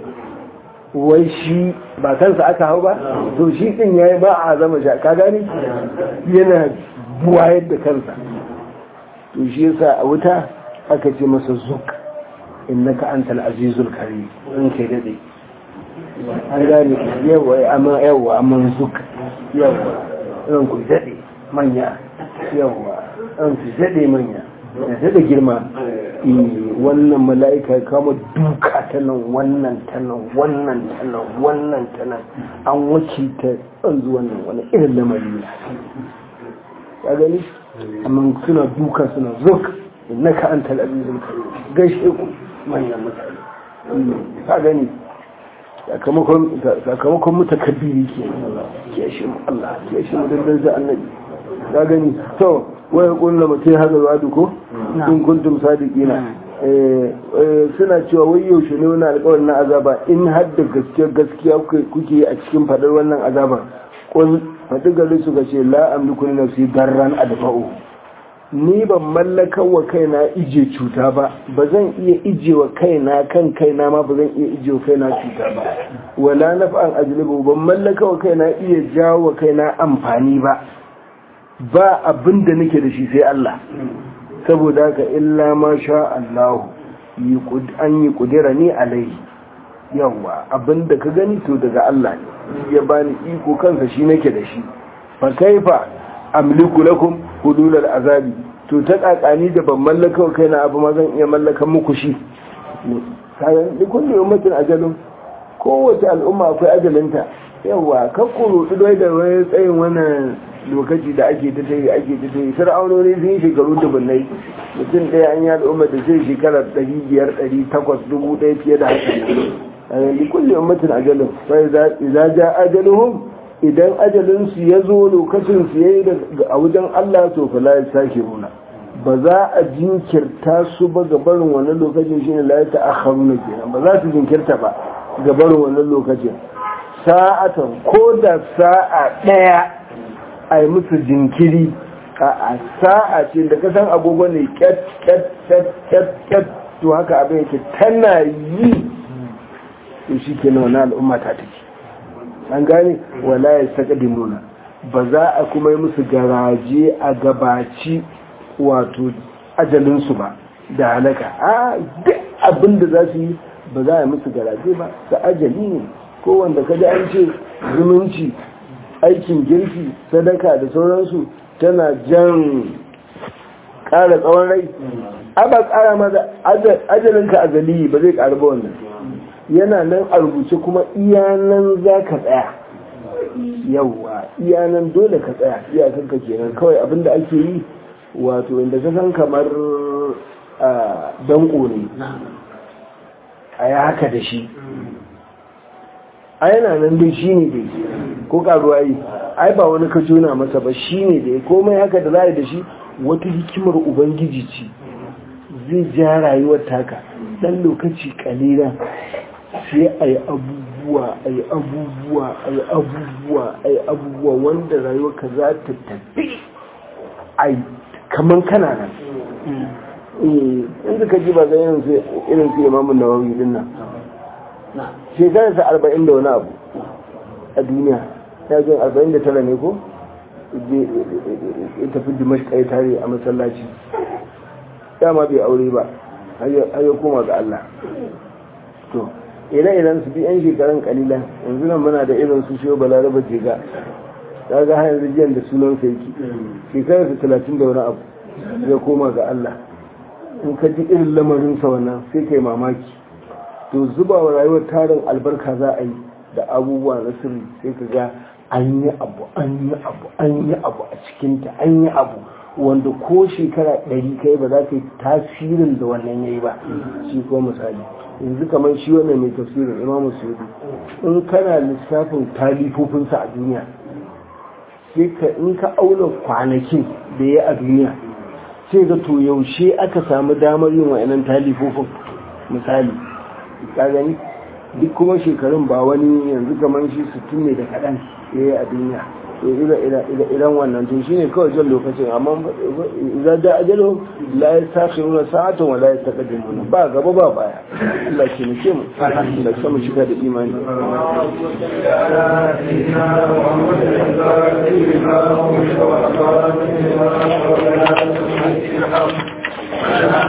wai shi ba kansa aka hau ba to shi din ya yi ba a zama sha ka gani yana buwayar da kansa to shi yasa a wuta aka ce masa zuk innaka antal azizul karim in kai dade an gane yawa amma yawa amma zuk yawa in ku dade manya yawa in ku dade manya da dade girma wannan mala'ika kama duka ta nan wannan ta nan wannan ta nan wannan ta nan an wakilta tsanzu wannan wani irin lamari ne ya gani amma suna duka suna zuk innaka antal azizul karim gaishe ku manyan mutane ka gani sakamakon mutakabbiri ke ke shi mu Allah ke shi mu dandan za annabi ka gani to wai kullu mutai hada wadu ko in kuntum sadiqina suna cewa wai yaushe ne wannan alƙawarin na azaba in har da gaskiya gaskiya kuke a cikin fadar wannan azaba kun faɗi gari su ga ce la amliku li nafsi darran adfa'u ni ban mallakar wa kaina ije cuta ba ba zan iya ije wa kaina kan kaina ma ba zan iya ije wa kaina cuta ba wala naf'an ajlibu ban mallaka wa kaina iya jawo wa kaina amfani ba ba abin da nake da shi sai Allah saboda haka illa ma sha Allah an yi kudira ni alaihi yawa abin da ka gani to daga Allah ne ya bani iko kansa shi nake da shi fa kaifa amliku lakum hudulal azabi to ta kakani da ban mallaka kai na abu ma zan iya mallakan muku shi kayan dukkan da ummatin ajalun kowace al'umma akwai ajalinta yawa kakkuru dai da wani tsayin wannan lokaci da ake ta tayi ake ta tayi fir'aunoni sun yi shekaru dubunnai mutum ɗaya an yi al'umma da zai shekara ɗari biyar ɗari takwas dubu ɗaya fiye da haka a kulle ummatin ajalun fa idza ja ajaluhum idan ajalinsu ya zo lokacin su yayi a wajen Allah to fa la yasakiruna ba za a jinkirta su ba ga barin wannan lokacin shine la ta'akhiruna kenan ba za su jinkirta ba ga barin wannan lokacin sa'atan ko da sa'a daya ai musu jinkiri a sa'a ce da kasan agogo ne ket ket ket ket ket to haka abin yake tana yi to shi kenan wannan al'umma ta take an gane wala ya saka nuna ba za a kuma yi musu garaje a gabaci wato ajalinsu ba da halaka a duk abin da za su yi ba za a yi musu garaje ba da ajali ne ko wanda kada an ce zumunci aikin girki sadaka da sauransu tana jan ƙara tsawon rai a ba ƙara maza ajalinka azali ba zai ƙara ba wannan yana nan a rubuce kuma iyanan za ka tsaya yauwa iyanan dole ka tsaya iyakan ka kenan kawai abinda ake yi wato inda ka san kamar danko ne a yi haka da shi a yana nan dai shi ne dai ko karuwa yi ai ba wani ka jona masa ba shi ne dai komai haka da za da shi wata hikimar ubangiji ce zai ja rayuwar taka dan lokaci kalila sai a yi abubuwa a yi abubuwa a yi abubuwa a yi abubuwa wanda rayuwarka za ta tafi a yi kamar kana nan inda ka ji ba zai irin su imamun nawawi din nan shekararsa arba'in da wani abu a duniya ya jin arba'in da tara ne ko ya tafi dimashka ya tare a masallaci dama bai aure ba har ya koma ga Allah to ire-iren su bi yan shekarun kalilan yanzu nan muna da irin su shiyo balaraba jega ta ga har yanzu jiyan da sunan sa yake shekarar su talatin da wani abu ya koma ga Allah in ka ji irin lamarin sa wannan sai kai mamaki to zuba wa rayuwar tarin albarka za a yi da abubuwa na sirri sai ka ga an yi abu an yi abu an yi abu a cikinta an yi abu wanda ko shekara ɗari kai ba za ka yi tasirin da wannan ya yi ba shi ko misali yanzu kamar shi wannan mai tafsirin imamu sudi in kana lissafin talifofinsa a duniya sai ka in ka auna kwanakin da ya a duniya sai ga to yaushe aka samu damar yin wa'annan talifofin misali ka gani duk kuma shekarun ba wani yanzu kamar shi sittin ne da kaɗan ya yi a duniya to idan wannan to shine kawai jan lokacin amma idan da ajalo la ya sashi nuna sa'atan wa la ya taƙaddim ba gaba ba baya Allah ke muke mu Allah sama shiga da imani